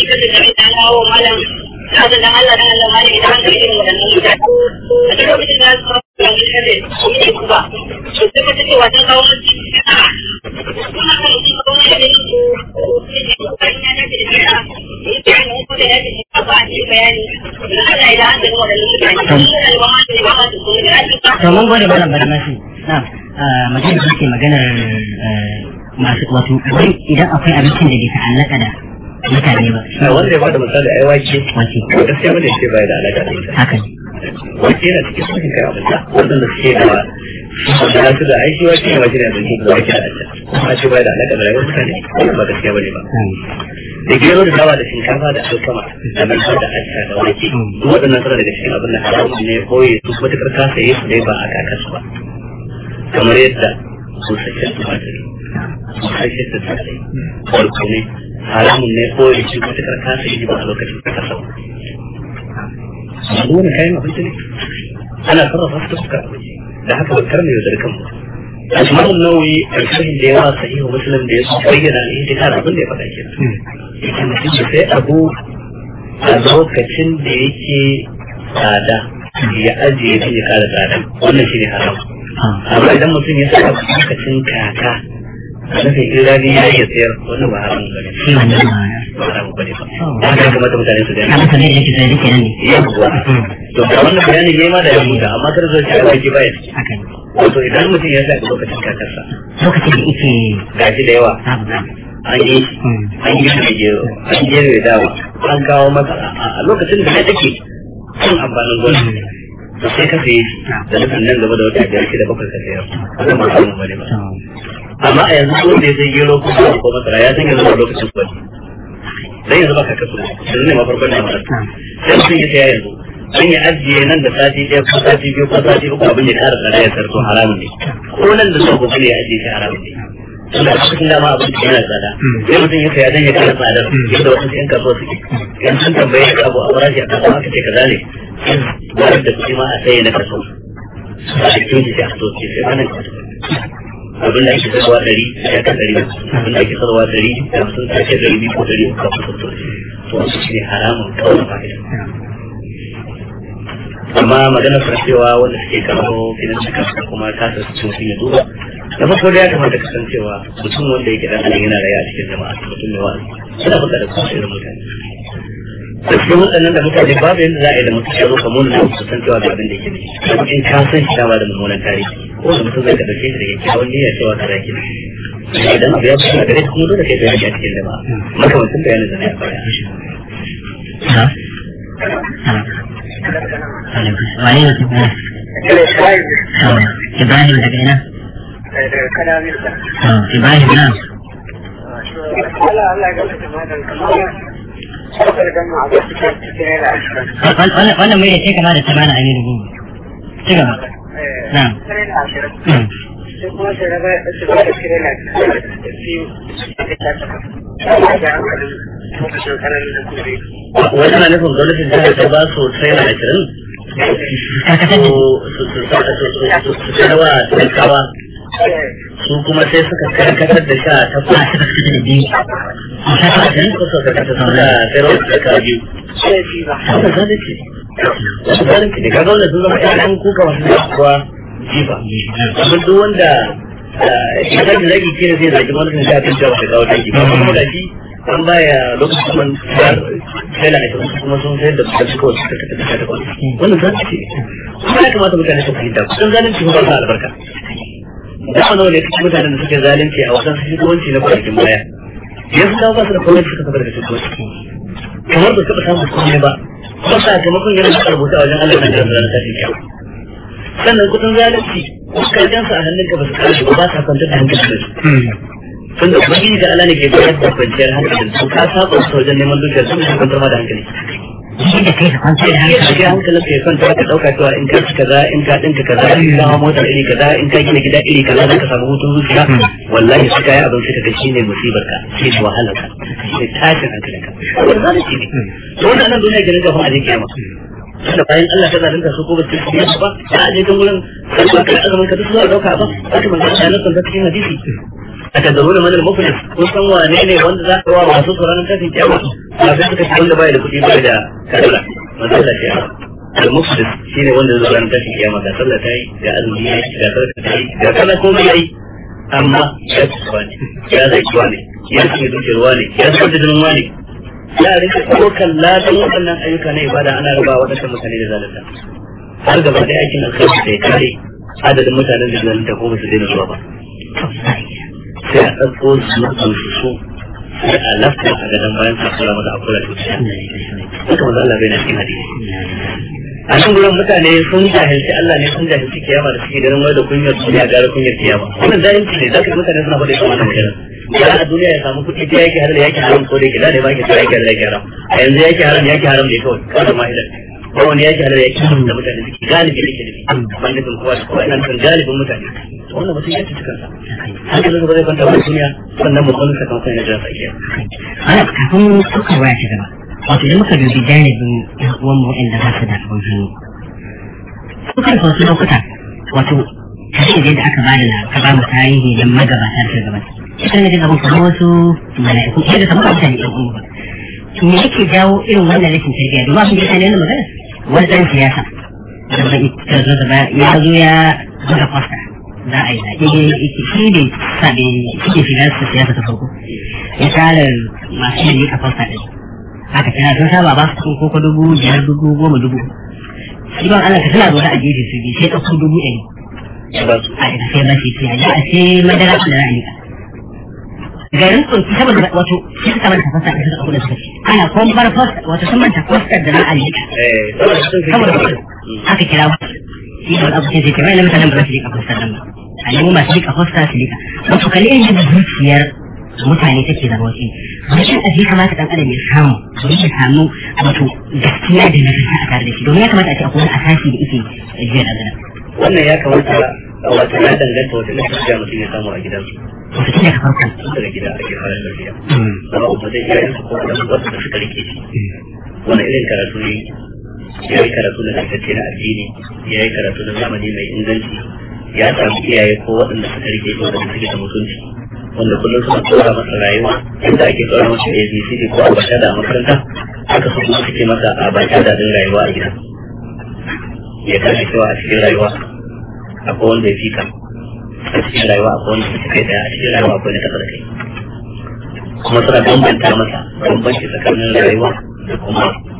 to mun gode malam barmasi. Na, magana da ke maganar masu wato wai idan akwai abincin da bai ta'allaka da mutane ba. a wanda ya bada misali ai wake Wace, gaskiya bane ce bai da alaka da mutane haka ne. wake yana cikin sakin kai abinda wanda suke da wanda na su da aiki wake ne wake ne abincin da wake da alaka kuma ce bai da alaka da rayuwar mutane wannan ba gaskiya bane ba da gero da dawa da shinkafa da alkama da nan da acca da wake duk waɗannan suna daga cikin abin da haramun ne koyi su matukar ka saye su dai ba a kakarsu ba kamar yadda su sake tumatiri su sake da tsare farko ne haramun ne koyi su matukar ka saye ba a lokacin da ka sau amma duk wani kayan abinci ne ana sarrafa su ta suka abinci da haka bakar ne yaudar kanmu Asma'ul Nawawi a cikin da yawa sahihu Muslim da ya su bayyana ne ita kana abin da ya faɗa kenan yake mutum da sai abu a lokacin da yake tsada ya ajiye shi ya kara tsada wannan shi ne haram amma idan mutum ya saka lokacin kaka a nufin irani ya iya sayar wannan ba haram ba ne Shi wannan ba. ba haram ba ne ba da haka ya kamata mutane su Ka gani masa ne da yake sai duke nan ne. yawwa to ga wannan bayanin yayi ma da ya huta amma kar zai ci a baki baya Haka ne. wato idan mutum ya saka lokacin kakarsa Lokacin da yake gashi da yawa babu babu. an yi an yi da gero an yi da dawa an kawo masa a lokacin da ya take cin amfanin gona to sai ka saye shi da nufin nan gaba da wata biyar shida bakwai ka sayar wannan ba samun bane ba To, amma a yanzu wanda ya sai gero ko kuma ko masara ya san yanzu ba lokacin su bane dan yanzu ba ka kasu yanzu ne ma farkon da mara sai mutum ya saya yanzu an yi ajiye nan da sati ɗaya ko sati biyu ko sati uku abin ya ƙara tsada ya sarko haramun ne ko nan da sau gobe ne ya ajiye shi haramun ne tunda a cikin dama abin da yana tsada sai mutum ya saya dan ya ƙara tsadar yadda wasu yan kasuwa suke yan sun tambaye ka abu a farashi a kasuwa aka ce kaza ne sai da kuɗi ma a saye na kaso a cikin shi sai a so ce sai ranar kaso abin da ake sarwa ɗari ya kan ɗari abin da ake sarwa ɗari da sun sake ɗari biyu ko ɗari uku kafin sun to wasu shi ne haramun kawai fa'ida amma magana sa cewa wanda suke kawo filin da kansa kuma kasa su mutum ya duba da farko da ya kamata ka san cewa mutum wanda yake dan adam yana rayuwa a cikin jama'a mutum mai wa'azi suna buƙatar kuma irin mutane da cikin waɗannan da mutane babu yadda za a yi da mutum ya zo ka muna na su san cewa ga abin da yake da in ka san shi dama da mummunan tarihi ko da mutum zai ka dauke shi da kyakkyawan niyya cewa ka zaki idan abu ya fito a gare ka kuma dole kai bayani a cikin da ba makamancin bayanin da na ya fara ha wane ne su kuma Ibrahim daga ina? Ibrahim na? Wannan mai ce kama da tamana aminu gugu. Ci gaba. Na. wani na nufin gwamnatin jihar ta ba su trainer ashirin Karkatar da su sayarwa talakawa su kuma sai suka karkatar da sha ta a suka suka da biyu. A sha ta Yan kusa da kasa suka sayarwa da talakawa biyu wannan zalunci wasu zalunci ne kaga wanda sun zama ƴaƴan kuka masu kuwa jifa amma duk wanda ya zagi zagi ke ne zai zagi wani kan kan cewa ta kawo dangi ba kuma da shi an baya lokacin kuma sai na ita kuma sun sayar da da suka wasu suka tafi ta kwanci wannan zalunci ne kuma ya kamata mutane su fahimta kusan zalunci ba sa albarka da wani wani cikin mutanen da suke zalunci a wasan shugabanci na kwanakin baya yanzu dawo ba su da gwamnati suka kafa daga shugabanci kamar ba taɓa samun komai ba kuma sakamakon yana da rubuta a wajen Allah na da ranar tashin kyau sannan kudin zalunci karjan sa a hannun ka ba su kare ba ba sa kwantar da hankali da su tunda ubangiji da Allah ne ke bayar da kwanciyar hankali su ka saba su wajen neman dukiyar su ne kwantar ma da hankali shi da kai ka kwantar da ya hankali. shiga hankalin ka ya kwanta ka dauka cewa in ka ci kaza in ka dinka kaza in ka hawa motar iri kaza in ka gina gida iri kaza za ka samu hutun zuciya wallahi su kayi abin sai ka ga shine musibar ka shine wahalar ka shine tashin hankalin ka wannan zalunci ne to wannan nan duniya gidan gaban a je kiyama tunda bayan Allah ta zalunta su ko ba su yi ba ba a je kan gurin sai ka azumin ka duk zuwa dauka ba haka manzo Allah ya nuna cikin hadisi أتدرون من المفلس كنتم وانيني وانت ذاك هو رسول صلى الله عليه وسلم كما أفضل كتير لبا إلى كتير بعد كذا ما زال شيء المفلس شيء وانت ذاك أنت في كما ذا صلى تاي ذا أزمي ذا صلى تاي ذا كذا كوم يأي أما يا سواني يا ذا سواني يا سيد الجواني يا سيد الجواني ya rinka ɗaukar ladan waɗannan ayyuka na ibada ana raba waɗannan mutane da zalunta har gaba da aikin alkhairi sai kare adadin mutanen da zalunta ko ba su daina zuwa ba sai a ɗauko su mutum su so sai a lafta a gadon bayan sa kula mata a kula da wuce haka maza Allah bai na cikin hadisi a nan gurin mutane sun jahilci Allah ne sun jahilci kiyama da suke ganin wai da kunyar duniya gara kunyar kiyama wannan jahilci ne zaka mutane suna faɗi kamar da magana ya a duniya ya samu kuɗi ta yake halal yake haram ko da yake da ne ma yake ta yake halal yake haram a yanzu yake haram yake haram ne kawai kawai da mahilar ko wani yake halal yake haram da mutane suke galibi yake nufi ban nufin kowa da kowa ina nufin galibin mutane wannan mutum ya ci kansa hankalin ba zai kwanta ba duniya sannan mu kwanta sakamakon yana jira sa kiyama Ana kafin ɗaukar waya ta gaba. Wato idan muka dubi janibin ƴan uwanmu waɗanda ba su da abin hannu. Sukan wasu lokuta wato kashe da aka ba da ka ba mu tarihi da magabata da gaba. Ita ne daga kamar wasu mala'iku ɗaya da kamar mutane ɗan uwa ba. Me yake jawo irin wannan rashin tarbiyya? Domin abin da ya ne magana wani ɗan siyasa. Da bai ta zo da ya zo ya buga fasta. Za a yi zaɓe shi ne sa da shi ke shiga siyasa ta farko. ya tara masu yin ka fasta ɗin haka tana sun saba ba su ko ko dubu biyar dubu goma dubu shi ban Allah ka tana zaune a gefe su biyu sai ɗauko dubu ɗari ya ba su a ina sai ba shi ce a ji a ce madara da ra'ayi garin tsoki saboda wato shi suka manta fasta ɗin suka ɗauko da suka ce ana kuma bar fasta wato sun manta fasta da ra'ayi eh saboda sun fi saboda fasta aka kira mu shi da abu sai ce kai na mutanen ba za su rika fasta nan ba a nemi masu rika fasta su rika wato kalli irin yadda zuciyar mutane take zama wasu rashin aji kamata dan adam ya samu domin ya samu wato gaskiya da nagarta a tare da shi domin ya kamata a ce akwai wani asasi da yake jiya da gana wannan ya kamata wato ya danganta wata na tafiya mutum ya samu a gidansu wato tun daga farkon tun daga gida ake fara tafiya zama uba zai iya yin ko da wasu da suka rike shi wani irin karatu ne ya yi karatu na tantance na addini ya yi karatu na zamani mai inganci ya samu iyaye ko waɗanda suka rike shi waɗanda suke da mutunci wanda kullum suna tsora masa rayuwa inda ake tsora masa ABCD ko abata da a makaranta haka su kuma suke masa abata da din rayuwa a gida ya gane cewa a cikin rayuwa akwai wanda ya fika a cikin rayuwa akwai wanda ya kai daya a cikin rayuwa akwai na taɓa da kai kuma suna bambanta masa bambanci tsakanin rayuwa da kuma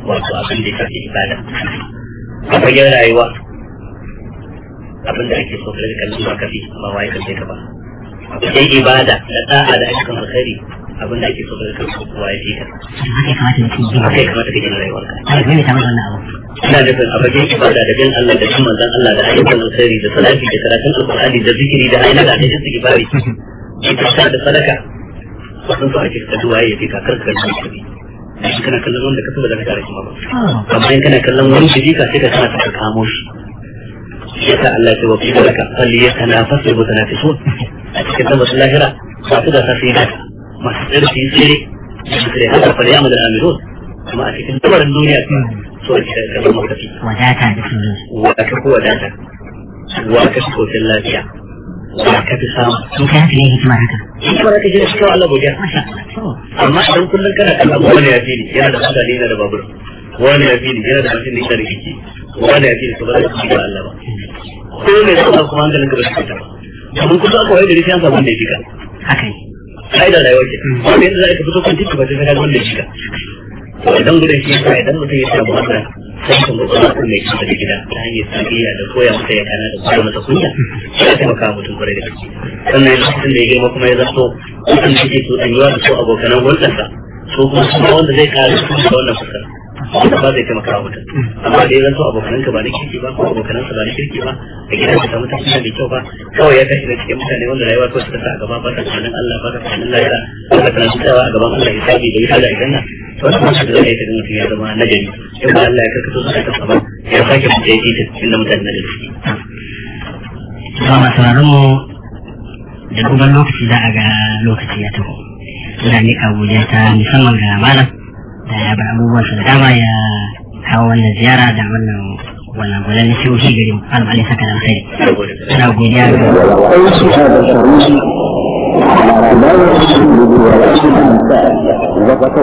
wato abin da ya shafi ibada a fagen rayuwa abin da ake so ka rika kallon ba kafi ba wai kan sai ka ba a fagen ibada da da'a da ayyukan alkhairi abin da ake so ka rika kallon ba wai ka haka ya kamata mutum ya haka gina ya kamata ka gina rayuwarka ana kuma mai tamar wannan abu ina nufin a fagen ibada da bin Allah da bin manzon Allah da ayyukan alkhairi da salati da karatun alqur'ani da zikiri da ayyuka da istighfari ita ta da sadaka wannan su ake ka duwaye ya fi kakar ka kan shi shi kana kallon wanda ka saba da ka tare shi ma ba amma in kana kallon wani shi ka sai ka kana ka kamo shi yasa Allah ya wafi da ka falli ya tanafasu wa tanafisun a cikin tabbas lahira ba su da safi da masu tsere su yi tsere su tsere haka fa ya amal amirun amma a cikin tabarin duniya so ake da kallon makafi wadata da sauransu wa ka fi wadata wa ka fi kofin lafiya wa ka fi samu in kai haka ne hikimar haka hikimar ka shi cikin Allah godiya masha Allah to amma idan kullum kana kallon wani ya fi ni yana da mutane yana da babur wani ya fi ni yana da mashin yana da kiki wani ya fi ni to ba za ka ci da Allah ba ko ne zai kuma hankalin ka ba shi ta ba domin kullum aka waye da rishi an samu wanda ya fi ka haka ne sai da rayuwa ce wanda yanzu za ka fito kan titi ba sai ka ga wanda ya fi ka to idan gudun shi yasa idan mutum ya samu wannan sai ka mutum ya kuma ya da gida ta hanyar tarbiyya da koya masa ya kana da koya masa kunya sai ya taimaka wa mutum kwarai da gaske sannan lokacin da ya girma kuma ya zanto mutum da ke so ɗanyuwa da su abokanan hulɗarsa so kuma kuma wanda zai kare su da wannan fuskar wanda ba zai taimaka wa mutum amma da ya zanto abokananka ba na kirki ba ko abokanansa ba na kirki ba a gidan ka samu tafiya da kyau ba kawai ya tashi da cikin mutane wanda rayuwa kawai suka sa a gaba ba ta tunanin Allah ba ta tunanin lahira ba ta tunanin tsawa a gaban Allah ya sabi da wuta da aljanna to wannan mutum da zai kaga mutum ya zama nagari in ba Allah ya karkato su ka ba ya sake mutum ya yi ta cikin da mutane nagari ba masu sauraron mu da duban lokaci za a ga lokaci ya taho ina miƙa godiya ta musamman ga malam da ya bar abubuwan su da dama ya kawo wannan ziyara da wannan wannan gwanan na shehu gari mu malam alai saka da alkhairi saboda ina godiya ga وأوصي هذا الشريف على رواية ولا شيء